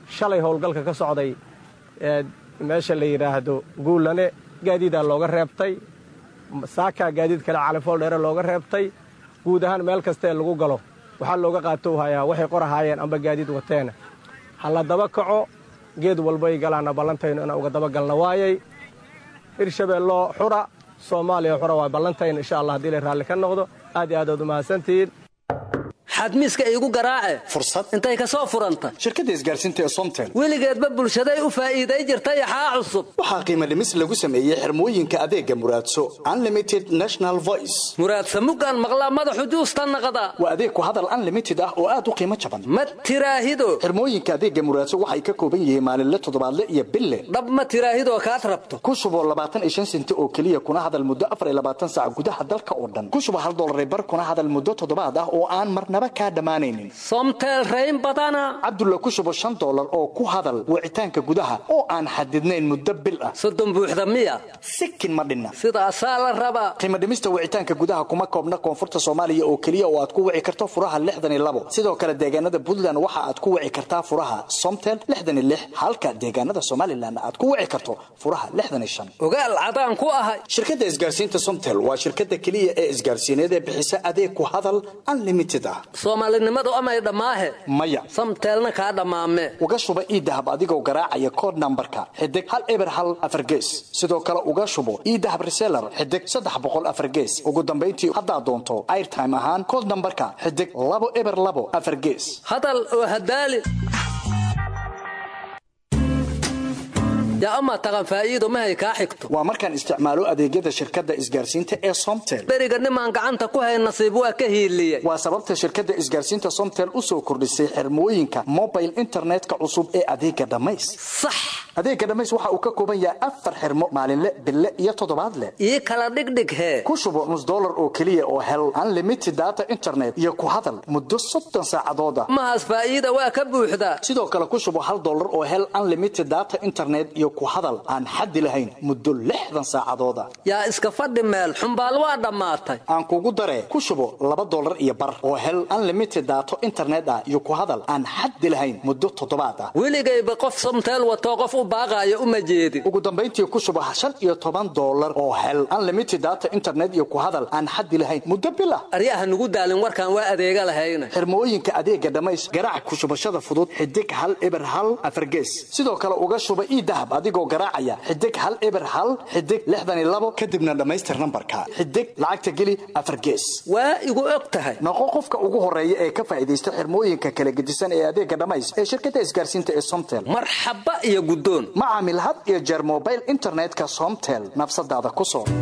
shalay howlgalka ka socday meesha la yidhaahdo guulane gaadiidaa looga reebtay saakaa gaadiid kale califool dheere looga reebtay guud ahaan meel kastaee lagu galo waxaa looga qaatou hayaa waxay qorahaayeen amba gaadiid wateena ha la daba kaco geed walbay galaanna ballantaynu inaan uga daba galna waayay hirshabeelloo xura soomaaliya xura waa ballantayna insha allah haddii la raalli ka noqdo aad iyo aad ood umahadsantihiin xadmiiska iigu garaace fursad intay ka soo furanta shirkadda isgaarsiinta ee somtel weligeedba bulshaday u faa'iiday jirta yaxaa cusub waxaa qiimo dhimis lagu sameeyey xirmooyinka adeega muraadso unlimited national voice muraadsa muggaan maqlaa madaxu juusta naqda waa adeeg ku hadal unlimited ah oo aad u qiimo jaban ma tiraahido xirmooyinka adeega muraadso waxay ka kooban yihiin maalinle toddobaadle iyo bille dhab ma tiraahidoo kaad rabto ku shuboo labaatan iyo shan senti oo keliya kuna hadal muddo afar iyo labaatan saac gudaha dalka oo dhan ku shubo hal dollar bar kuna hadal muddo toddobaad ah oo aan marnaba kaa dhammaanaynin somtel rayn badana cabdulla ku shubo shan dollar oo ku hadal wicitaanka gudaha oo aan xadidnayn muddo bil ah soddon buuxda miya sikin ma dhinna sidaasaa la rabaa qiimo dhimista wicitaanka gudaha kuma koobna koonfurta soomaaliya oo keliya oo aad ku wici karto furaha lixdan iyo labo sidoo kale deegaanada puntland waxa aad ku wici kartaa furaha somtel lixdan iyo lix halka deegaanada somalilan aad ku wici karto furaha lixdan iyo shan ogaal cadaan ku ahay shirkadda isgaarsiinta somtel waa shirkadda keliya ee isgaarsiineed ee bixisa adeeg ku hadal unlimited ah soomaalinimadu amay dhammaahe maya samteelna kaa dhammaame uga shuba iidahab adigoo garaacaya kood nambarka xidig hal eber hal afar gees sidoo kale uga shubo iidahab reseller xidig saddex boqol afar gees ugu dambayntii haddaad doonto airtime ahaan kood nambarka xidig labo eber labo afar gees hadal oo hadaali yaa amaa taqan faa'iido mahay kaa xigto waa markaan isticmaalo adeegyada shirkadda isgaarsiinta ee somtel beriga nimaan gacanta ku hay nasiib waa ka hiiliye waa sababta shirkadda isgaarsiinta somtel u soo kordhisay xirmooyinka mobile internetka cusub ee adeega dhammays sax adeega dhammays waxa uu ka kooban yahay afar xirmo maalinle bille iyo toddobaadle ii kala dhigdhig hee ku shubo nus dollar oo keliya oo hel unlimited data internet iyo ku hadal muddo soddon saacadooda mahaas faa'iida waa ka buuxdaa sidoo kale ku shubo hal dollar oo hel unlimited data internet iyo ku hadal aan xaddi lahayn muddo lixdan saacadooda yaa iska fadhi meel xumbaal waa dhammaatay aan kugu daree ku shubo laba dollar iyo bar oo hel unlimited daato internet ah iyo ku hadal aan xaddi lahayn muddo toddobaad ah weligayba qof somteel watoo qof u baaqaayo uma jeedin ugu dambayntii ku shubo shan iyo toban dollar oo hel unlimited data internet iyo ku hadal aan xaddi lahayn muddo bil ah aryaha nugu daalin warkaan waa adeega lahayna xirmooyinka adeega dhammays garaac ku shubashada fudud xidig hal eber hal afargees sidoo kale uga shuba ii dahab adigoo garaacaya xidig hal eber hal xidig lixdan iyo labo kadibna dhammaystir nambarka xidig lacagta geli afar gees waa igu og tahay noqo qofka ugu horeeya ee ka faa'iidaysta xirmooyinka kala gedisan ee adeega dhammays ee shirkadda isgaarsiinta ee somtel marxaba iyo guddoon ma caamil had iyo jeer mobile internetka somtel nafsadaada ku soo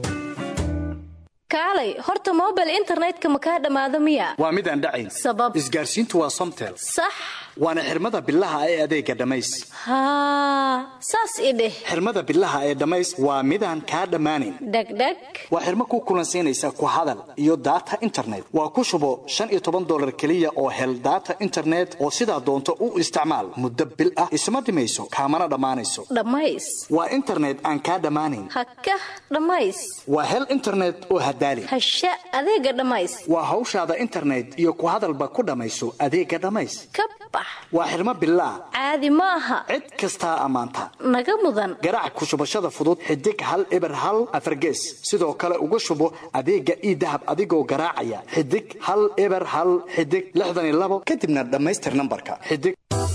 kaalay horta mobile internetka ma kaa dhammaado miya waa mid aan dhacayn sabab isgaarsiintu waa somtel sax waana xirmada bilaha ee adeega dhammays haa saas i dheh xirmada bilaha ee dhammays waa midaan kaa dhammaanayn dhegdheg waa xirmo ku kulansiinaysa ku hadal iyo data internet waa ku shubo shan iyo toban dollar keliya oo hel data internet oo sidaa doonto u isticmaal muddo bil ah isma dhimayso kaamana dhammaanayso dhammays waa internet aan kaa dhammaanayn hakah dhammays waa hel internet oo hadaali hasha adeega dhammays waa hawshaada internet iyo ku hadalba ku dhammayso adeega dhammays ka bax waa xirmo bilaah caadi ma aha cid kastaa ammaanta naga mudan garaac ku shubashada fudud xidig hal eber hal afargees sidoo kale uga shubo adeega ii dahab adigoo garaacaya xidig hal eber hal xidig lixdan iyo labo kadibna dhammaystir nambarka xidig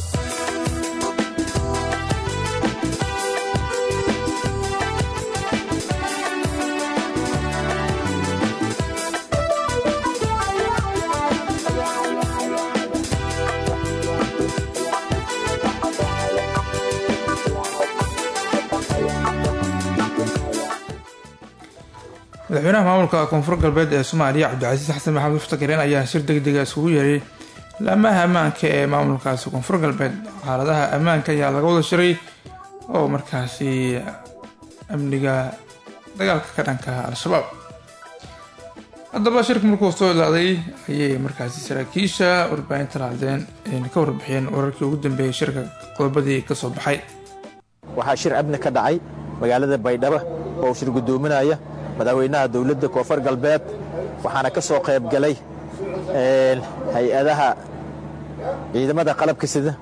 madaxweynaha maamulka koonfur galbeed ee soomaaliya cabdicasiis xasan maxamed muftakareen ayaa shir degdega isugu yeeray laamaha ammaanka ee maamulkaasi koonfur galbeed xaaladaha ammaanka ayaa laga wada shiray oo markaasi amniga dagaalka ka dhanka al-shabaab haddaba shirka markuu soo ilaaday ayay markaasi saraakiisha warbaahinta lahdeen ayna ka warbixiyeen wararkii ugu dambeeyay shirka qodobadii kasoo baxay waxaa shir amni ka dhacay magaalada baydhabo oo shir guddoominaya madaxweynaha dowladda koonfur galbeed waxaana ka soo qayb galay hay-adaha ciidamada qalabka sida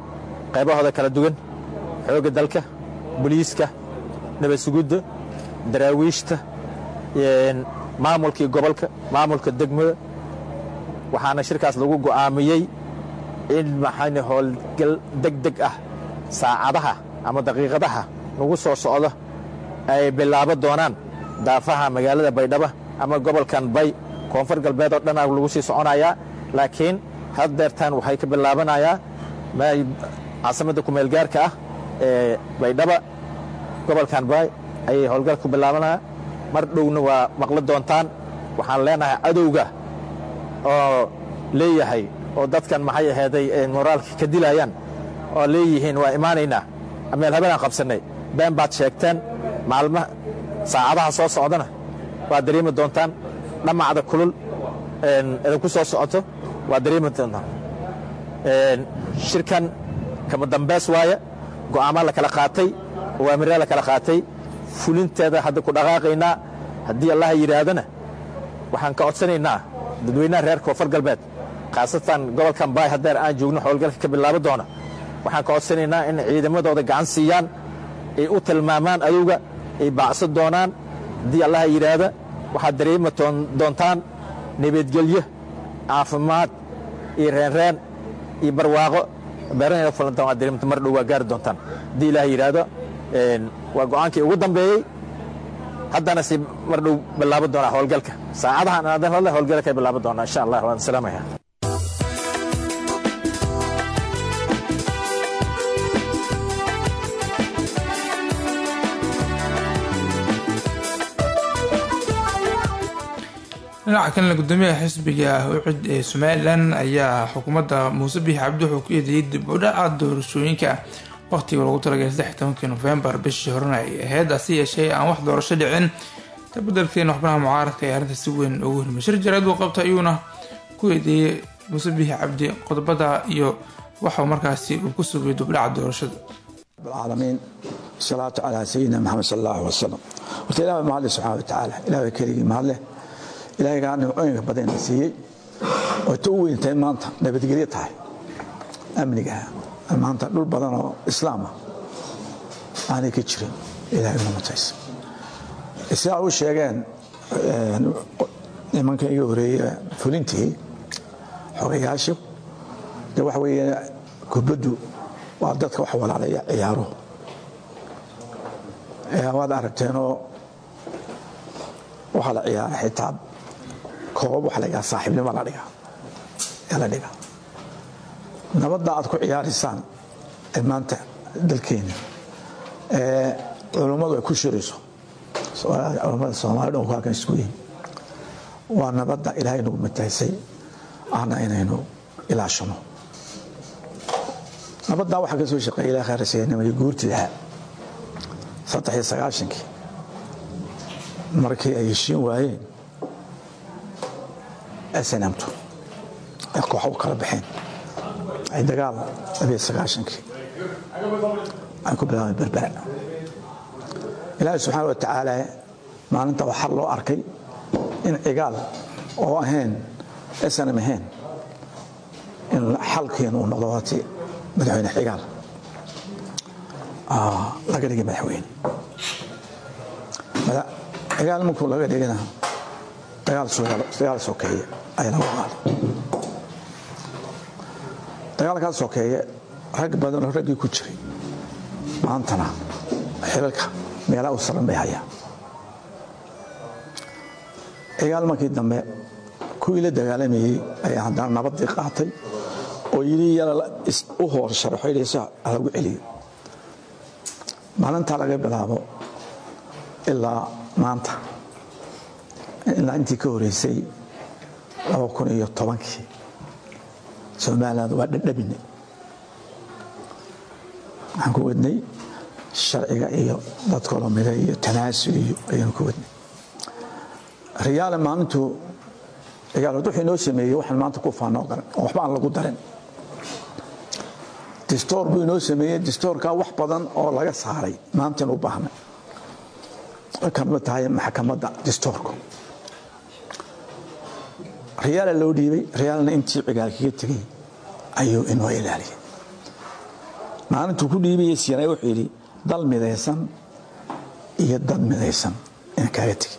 qaybahooda kala duwan xoogga dalka boliiska nabad sugudda daraawiishta maamulkii gobolka maamulka degmada waxaana shirkaas lagu go'aamiyey in maxayne howlgal deg deg ah saacadaha ama daqiiqadaha nagu soo socda ay bilaabo doonaan daafaha magaalada baydhabo ama gobolkan bay koonfur galbeed oo dhanaa lagu sii soconayaa laakiin haddeertaan waxay ka bilaabanayaa caasimadda kumeelgaarka ah ee baydhaba gobolkan bay ayay howlgal ku bilaabanaya mar dhowna waa maqli doontaan waxaan leenahay cadowga oo leeyahay oo dadkan maxay ahayday moraalka ka dilayaan oo leeyihiin waa imaanaynaa meel habeenaan qabsannay been baad sheegteen maalmaha saacadaha soo socdana waad dareemi doontaan dhammacda kulul idinku soo socoto waad dareemi doontaan shirkan kama dambeys waaya go'aamaa la kala qaatay awaamiraa la kala qaatay fulinteeda hadda ku dhaqaaqaynaa haddii allaha yidhaahdana waxaan ka codsanaynaa dadweynaha reer koonfur galbeed khaasatan gobolkan baay haddeer aan joogno howlgalka ka bilaabo doona waxaan ka codsanaynaa in ciidamadooda gacan siiyaan ay u tilmaamaan adowga ay baacsan doonaan haddii allaha yidhaahda waxaad dareemi doontaan nabadgelyo caafimaad iyo reenreen iyo barwaaqo beerahayna fulantaan waad dareemta mar dhow waa gaari doontaan haddii ilaah yidhaahdo waa go'aankii ugu dambeeyey haddana si mar dhow bilaabo doonaa howlgalka saacadahan aadan hadle howlgalka bilaabo doonaa insha allah waan salaamaya dhinaca kalena gudoomiyaha xisbiga ucid ee somalilan ayaa xukuumadda muuse biix cabdi wuxuu ku eedeeyey dib u dhaca doorashooyinka waqtiga lagu talagalay saddex tobankii nofembar bishii horena ay ahayd hase yeeshee aan wax doorasho dhicin tabadelkeena waxbanaha mucaaradka ee arrinta si weyn ugu hirmay shir jaraad uu qabta ayuuna ku eedeeyey muuse biix cabdi qodobada iyo waxau markaasi uu ku sugay dibdhaca doorashada العالمين الصلاة على سيدنا محمد صلى الله عليه وسلم قلت إله ما الله سبحانه وتعالى إله كريم ما الله إله قال نوعين بدين سيء وتوي أنت ما أنت نبي تقري تاي أمنيها ما أنت دول بدن إسلام أنا كتير إله إنه متعس إسلام وش يجان لما كان يوري فلنتي حرياشو ده وحوي كبدو waa dadka wax walaalaya ciyaaro waad aragteenoo waxaa la ciyaara xitaa koob waxa la dhigaa saaxiibnimo la dhigaa yaa la dhigaa nabadda aad ku ciyaaraysaan ee maanta dalkeena ee culummadu ay ku shirayso culummada soomaliya dhan ku halkan isku yihin waa nabadda ilaahay nagu mataysay ahna inaynu ilaashano nabaddaa waxaa ka soo shaqeeya ilaah khayrasiyanimay guurtii ahaa saddex iyo sagaashankii markii ay heshiin waayeen snamtu ay kooxa u kala baxeen ay dagaal labiyo sagaashankii ay ku bilaabeen berbera ilaahay subxaana wa tacaala maalinta waa xal loo arkay in cigaal oo ahayn snam ahayn in xalkeenu uu noqdo waati madaxweyne xigaal laga dhigay madaxweyne xigaal markuu laga dhigana dagaal sokeeye ayaa lagu qaaday dagaalkaas sokeeye rag badan oo raggii ku jiray maantana xilalka meelaha u saran bay hayaan xigaal markii dambe kuwii la dagaalamayey ayaa haddana nabadii qaatay oo yidhi yala u hoor sharaxoydhaysa lagu celiyo maalintaa laga bilaabo ilaa maanta ilaa intii ka horeysay laba kun iyo tobankii somaliland waa dhadhabine waxaan ku wadnay sharciga iyo dadkoo lamida iyo tanaasul iyo ayaanu ku wadnay riyaale maalintuu cigaalood wuxuu inoo sameeyey waxaan maanta ku faanoo daran oo waxba aan lagu darin distoor buu inoo sameeyey distoorkaa wax badan oo laga saaray maantaynu u baahnay way kamid tahay maxkamadda distoorku riyaala loo dhiibay riyaalna intii cigaal kaga tegey ayuu inoo ilaaliyay maalintuu ku dhiibaya siinay wuxuu yidhi dal midaysan iyo dad midaysan inaan kaaga tegi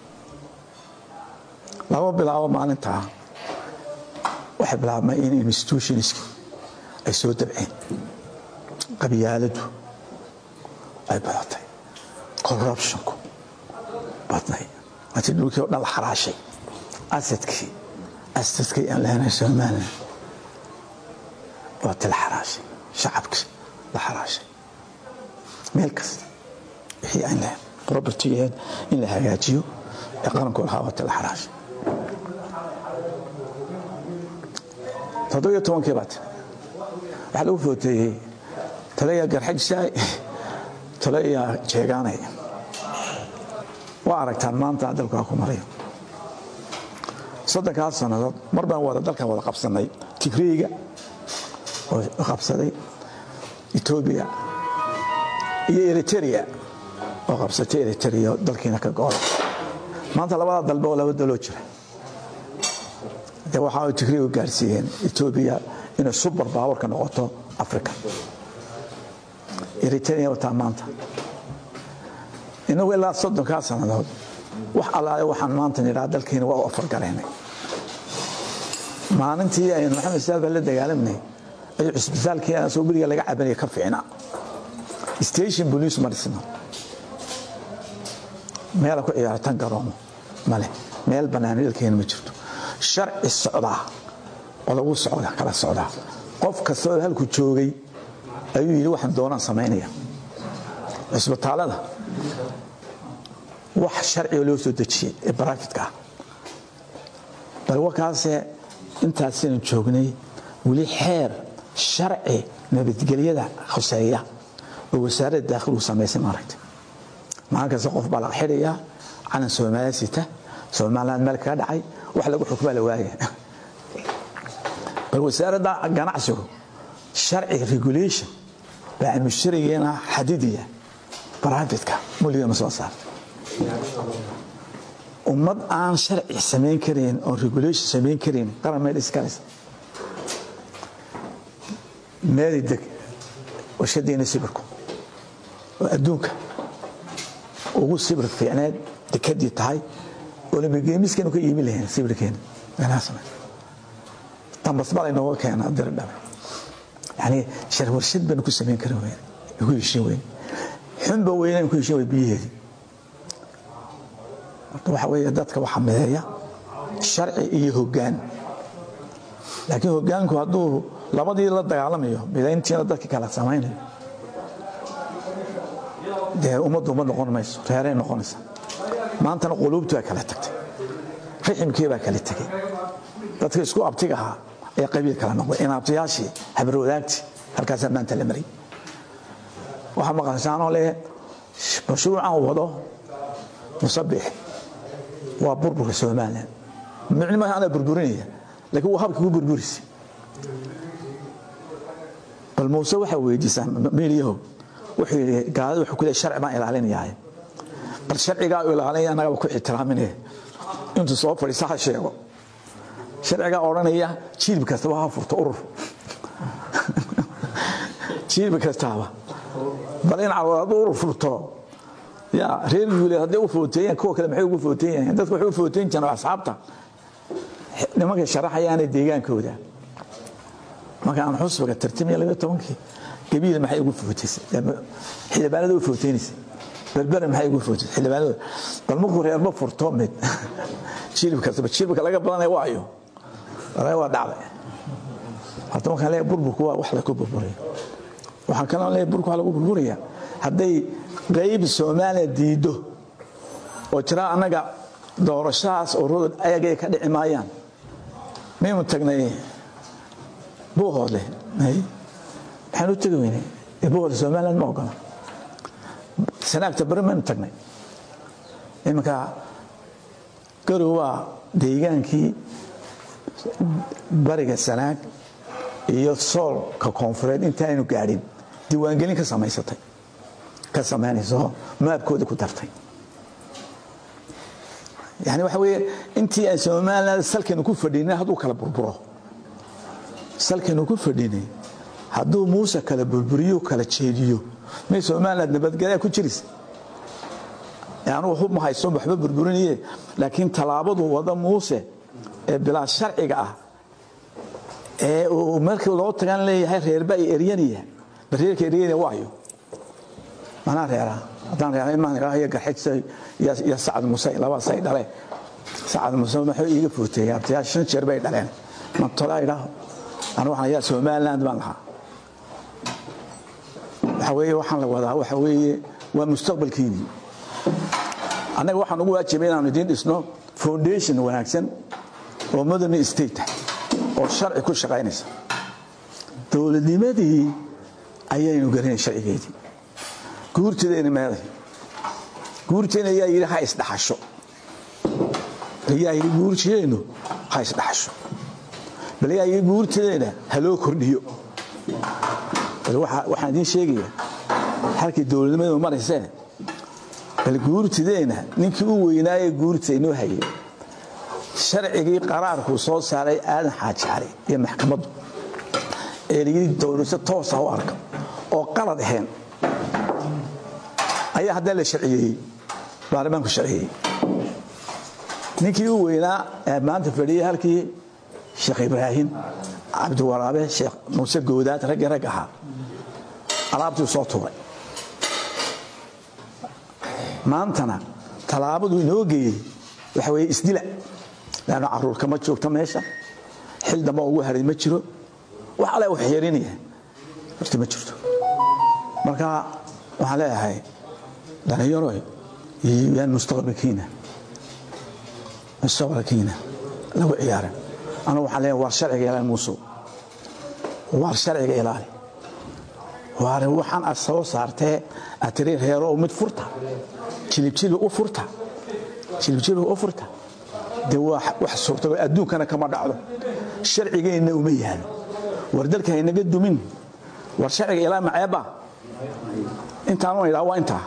laba bilaabo maalintaa waxay bilaabmay in institutionski ay soo dabceen qabyaaladu ay badatay corruptionku badnay martii dhulkii o dhan la xaraashay asadkii asadkii aan lahaynay somalilan waa ti la xaraashay shacabkii la xaraashay meel kasta wixii aan lahayn propertygeed in la hagaajiyo ee qaranku lahaa waa ti la xaraashay toddobiyo tobankii baa tiri waxaa lagu footeeyey taleyaa garxajsaay taleyaa jeegaanay waa aragtaan maanta dalkaa ku marayo soddonkaas sannadood mar baan wada dalkan wada qabsannay tigreega oo qabsaday etoobiya iyo eriteria oo qabsatay eriteria dalkiina ka go'o maanta labada dalbe oo laba daloo jira de waxa ay tigreegu gaarsiiyeen etoobiya inay subar baawarka noqoto africa eriteria wataa maanta inagu ilaa soddonkaa sannadood wax allaale waxaan maanta nidhaa dalkiina waa u afargalaynay maalintii aynu maxamed saad baan la dagaalamanay ayuu cisbitaalkii asoo guriga laga cabanaya ka fiicna station police ma dhisno meela ku ciyaaratan garoomo male meel bannaan dalkeena ma jirto sharci socdaa oo lagu socda kala socdaa qof kastoo halku joogay ayuu yidhi waxaan doonaan samaynaya cisbitaalada wax sharciga loo soo dejiyey ee baraafitka ah bal wakaase intaasaynu joognay weli xeer sharci nabadgelyada khuseeya oo wasaaradda daakhilugu samaysay maaragta maalin kasta qof baa laga xidhayaa calan soomaaliya sita somaliland meel kaga dhacay wax lagu xukmaa la waaya bal wasaaradda ganacsigu sharci regulation baa musharigeena xadidiya baraafitka muligama soo saarta ummad aan sharci samayn karayn oo regulation samayn karayn qaran meel iskalaysa meeli deg warshadiina sibirku oo adduunka ugu sibir fiicneed dekadii tahay olympigeemiskaynu ka iimi lahayn sibirkeena meelaha samay dambas bal inooga keena diri dhabe yani shar warshad baynu ku samayn karin weyn ku heshin weyn xunba weynaynu ku heshin weyn biyaheedii marka waxa weeye dadka waxaa mideeya sharci iyo hoggaan laakiin hoggaanku hadduu labadii la dagaalamayo midayntiina dadka kala samaynayo dee ummaddu ummad noqon mayso reeray noqonaysa maantana quluubtu baa kala tagtay riximkii baa kala tegey dadka isku abtiga ahaa ee qabiil kala noqday inaabtayaashii habarwadaagtii halkaasaa maanta la maray waxaa maqashaanoo leh mashruucan wado musabix waa burburka somalilan micnima anaa burburinaya laakiin waa habka ku burburisay bal muuse waxaa weydiisaa miilyahow wuxuu yidhi gaalada wuxuu ku leey sharci baan ilaalinayaa bal sharcigaa u ilaalinaya annagaba ku ixtiraaminaya intuu soo fadhiisa ha sheego sharcigaa odhanaya jiilbi kastaba ha furto urur jiilbi kastaaba bal in carwad hadduu urur furto ya reer guuleed hadday u footeeyaan kuwa kale maxay ugu footeeyaan dadku waxay u footeyn jireen asxaabta nimankay sharaxayaana deegaankooda marka aan xusbiga tartimiya labiyo tobankii gabiil maxay ugu footeysay xildhibaanada u footeynaysa berbere maxay ugu footeysay xildhibaanada bal markuu reerba furto mid jilib kastaba jilibka laga badanaya waayo waa dhacday horta markaan leeyahay burburku waa wax lagu burburiyo waxaan kaloo leeyahay burburku waa lagu burburaya hadday qayb soomaaliya diiddo oo jira annaga doorashahaas ururada ayagay ka dhici maayaan maynu tagnay buuhoodle maxaan u tegi weynay buuhoodle somaliland ma ogola sanaagta bari maynu tagnay iminka garow waa deegaankii bariga sanaag iyo soolka koonfureed intaaynu gaadhin diiwaangelin ka samaysatay ka samaynayso maabkooda ku dartay yani waxa weeye intii aan somaliland salkaynu ku fadhinay hadduu kala burburo salkaynu ku fadhinay hadduu muuse kala burburiyo kala jeediyo may somaliland nabadgelya ku jiraysa anugu hub ma haysto waxba burburinaye laakiin tallaabadu wada muuse ee bilaa sharciga ah ee uu markii loo tagan leeyahay reerba ay eryanaya bareerka eryanaya waayo manaa reeraa haddaan reera imaan ilaahay garxijsa iyo sacad muuse labadaas ay dhaleen sacad muuse wuxuu iiga fuurteeyay abtayaa shan jeer bay dhaleen mantolaa idhaaho anigu waxaan ayaa somaliland baan lahaa waxa weeye waxaan la wadaa waxa weeye waa mustaqbalkiinii annaga waxaan ugu waajibay inaanu idiin dhisno foundation wanaagsan oo modern state ah oo sharci ku shaqaynaysa dowladnimadii ayaynu garanay sharcigeedii guurteedayna meeday guurteena ayaa yidhi ha isdhaxasho ayaa yidhi guurteenu ha isdhaxasho bal ayaa yidhi guurteedayna ha loo kordhiyo bal waxaan idiin sheegayaa halkii dowladnimadu maraysee bal guurtideenna ninkii u weynaayee guurta inoo hayay sharcigii qaraarkuu soo saaray aadan xaaji cali iyo maxkamaddu ee layidhi dowlasa toosa u arka oo qalad ahayn ayaa haddana la sharciyeeyey baarlamaanku sharciyeeyey ninkii u weynaa ee maanta fadhiyey halkii sheekh ibraahim cabdiwaraabe sheekh muuse goodaad raggii rag ahaa alaabtuu soo tuuray maantana tallaabadu inoo geeyey waxa weeye isdila laanno caruurka ma joogto meesha xil damba ugu haray ma jiro wax alle wax yeerinaya horta ma jirto marka waxaan leeyahay dhallinyaroy yaan mustaqbalkiina mustaqbalkiina lagu ciyaarin anugu waxaan leeyahay waar sharciga ilaali muusow waar sharciga ilaali waar waxaan ad soo saartee aad tiri reerow mid furta jilibjilbi u furta jilibjilbi u furta dee waa wax suurtago adduunkana kama dhacdo sharcigeenna uma yaalo war dalka haynaga dumin war sharciga ilaa maceebba intaanu idhaa waa intaa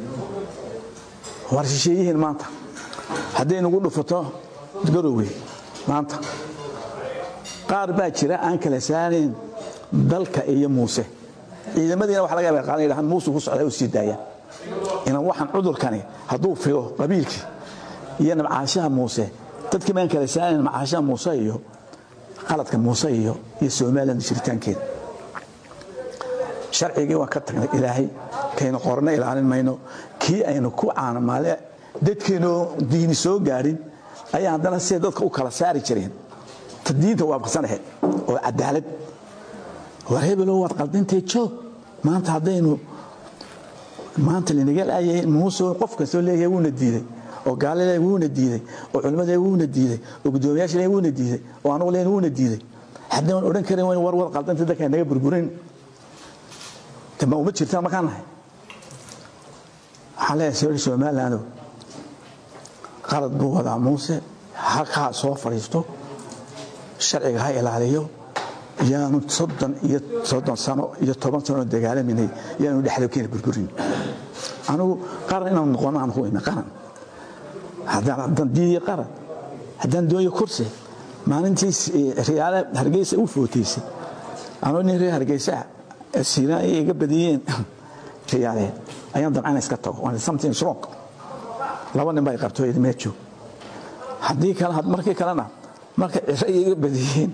war shisheeyihiin maanta hadday nagu dhufato garowe maanta qaar baa jira aan kala saarayn dalka iyo muuse ciidamadiina waxa laga yaaba qaadan yidhahan muuse ku socdaa u sii daayaan inan waxaan cudurkani hadduu fido qabiilkii iyo nabcaashaha muuse dadkii baan kala saarayn nabcaashaha muuse iyo qaladka muuse iyo iyo somaliland jiritaankeeda sharcigii waan ka tagnay ilaahay kaynu qorna ilaalin mayno kii aynu ku caanamaale dadkeenoo diini soo gaadhin ayaa haddana siday dadka u kala saari jireen ta diinta waafaqsanahe oo cadaalad war hebelow waad qaldintay joog maanta haddaynu maanta linaga laayay muuse qof kastoo leeyahay wuuna diiday oo gaalile wuuna diiday oo culimmada wuuna diiday oo guddoomiyaasha wuuna diiday oo anugu leen wuuna diiday haddaan odhan karin war war qaldintay dadka naga burburin ma uma jirtaan markaan nahay waxaan leeyahay sawir somaliland qalad buu wadaa muuse halkaa soo fadhiisto sharciga ha ilaaliyo yaanu soddon iyo soddon sano iyo toban sano dagaalaminay yaanu dhexdabkeena burburin anigu qaran inaan noqono aan ku imi qaran haddaan diidiyo qaran haddaan dooyo kursi maalintii riyaale hargeysa u footaysay anoo nin reer hargeysa siina ay iga badiyeen riyaaleen ayaan damcana iska tago waan something wrong laba nin baa qabto mee joog haddii kale markii kalena marka ciro iga badiyeen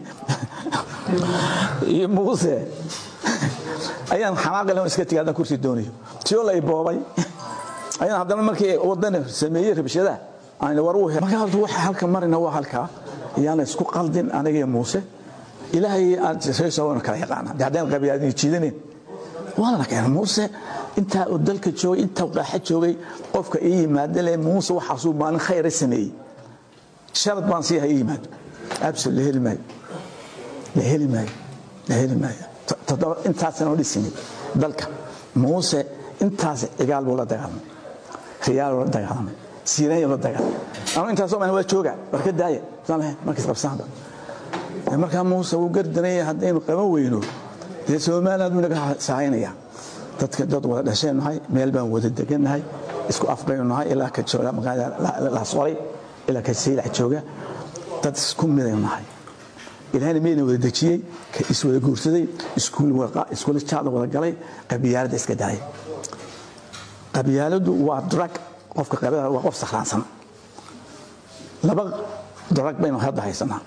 iyo muuse ayaan xanaaqile iska tegay haddaan kursi doonayo tiyoo la boobay ayaan haddana markii wadani sameeyey rabshadaha aan war uu marka horta waxa halka marina waa halkaa ayaana isku qaldin aniga iyo muuse ilaahay aad reesoo kala yaqaana haddaan qabiyaadin jiidanin waana keenay muuse intaa uu dalka joogay intaa qaaxa joogay qofka ii yimaada le muuse waxaasuu maalin khayra sameeyey sharad baan sii ha ii yimaado absol la heli maayo la heli maayo la heli maayo toddoba intaasana dhisinay dalka muuse intaas cigaal buu la dagaalamay riyaal buu la dagaalamay siiranya la dagaalamay anu intaasoo maan waa jooga war ka daaya saan lahayn markiis qabsaanba markaa muuse wuu gardanaya haddaynu qaban weyno dee somaliland buu naga sahaynaya dadka dad wada dhasheen nahay meel baan wada degan nahay isku af baynu nahay ilaa ka jooga magaalada laasqoray ilaa ka saylac jooga dad isku midaynu nahay ilaahayna mayna wada dejiyey ka iswada guursaday iskuula jaadla wada galay qabyaaladda iska dalay qabyaaladu waa drag qofka qabyaalada waa qof sakhraansan laba drag baynu hadda haysanaa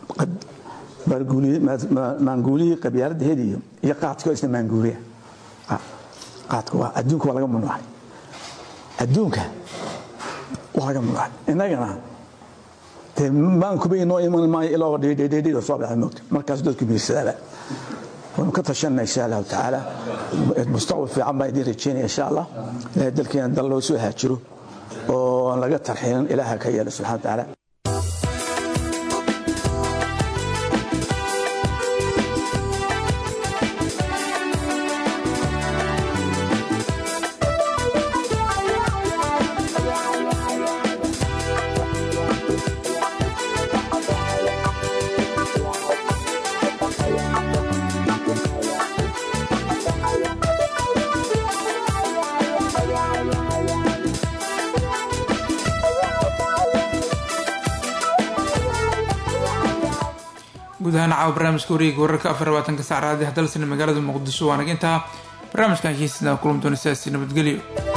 maanguulihii qabyaaladda heliyo iyo qaadkii oo isna maanguuliya qaadka waa adduunka waa laga mamnuucay adduunka waa laga mamnuucay innagana dee maankuba inoo iman maayo ilaa dhidhidhidhida soo baxay moogta markaas dadku biirsadaaba waynu ka tashanna insha allahu tacaala mustaqbal fiican baan idiin rajeynaya insha allah ilaahay dalkeena dal loo soo haajiro oo laga tarxiilin ilaaha ka yeelo subxana wa tacaala guud ahaan caawa barnaamijka wareega wararka afar labaatanka sac raadi hadalsana magaalada muqdisho waa naga intaa barnaamijkan heesina kulan doona sidaasi nabadgelyo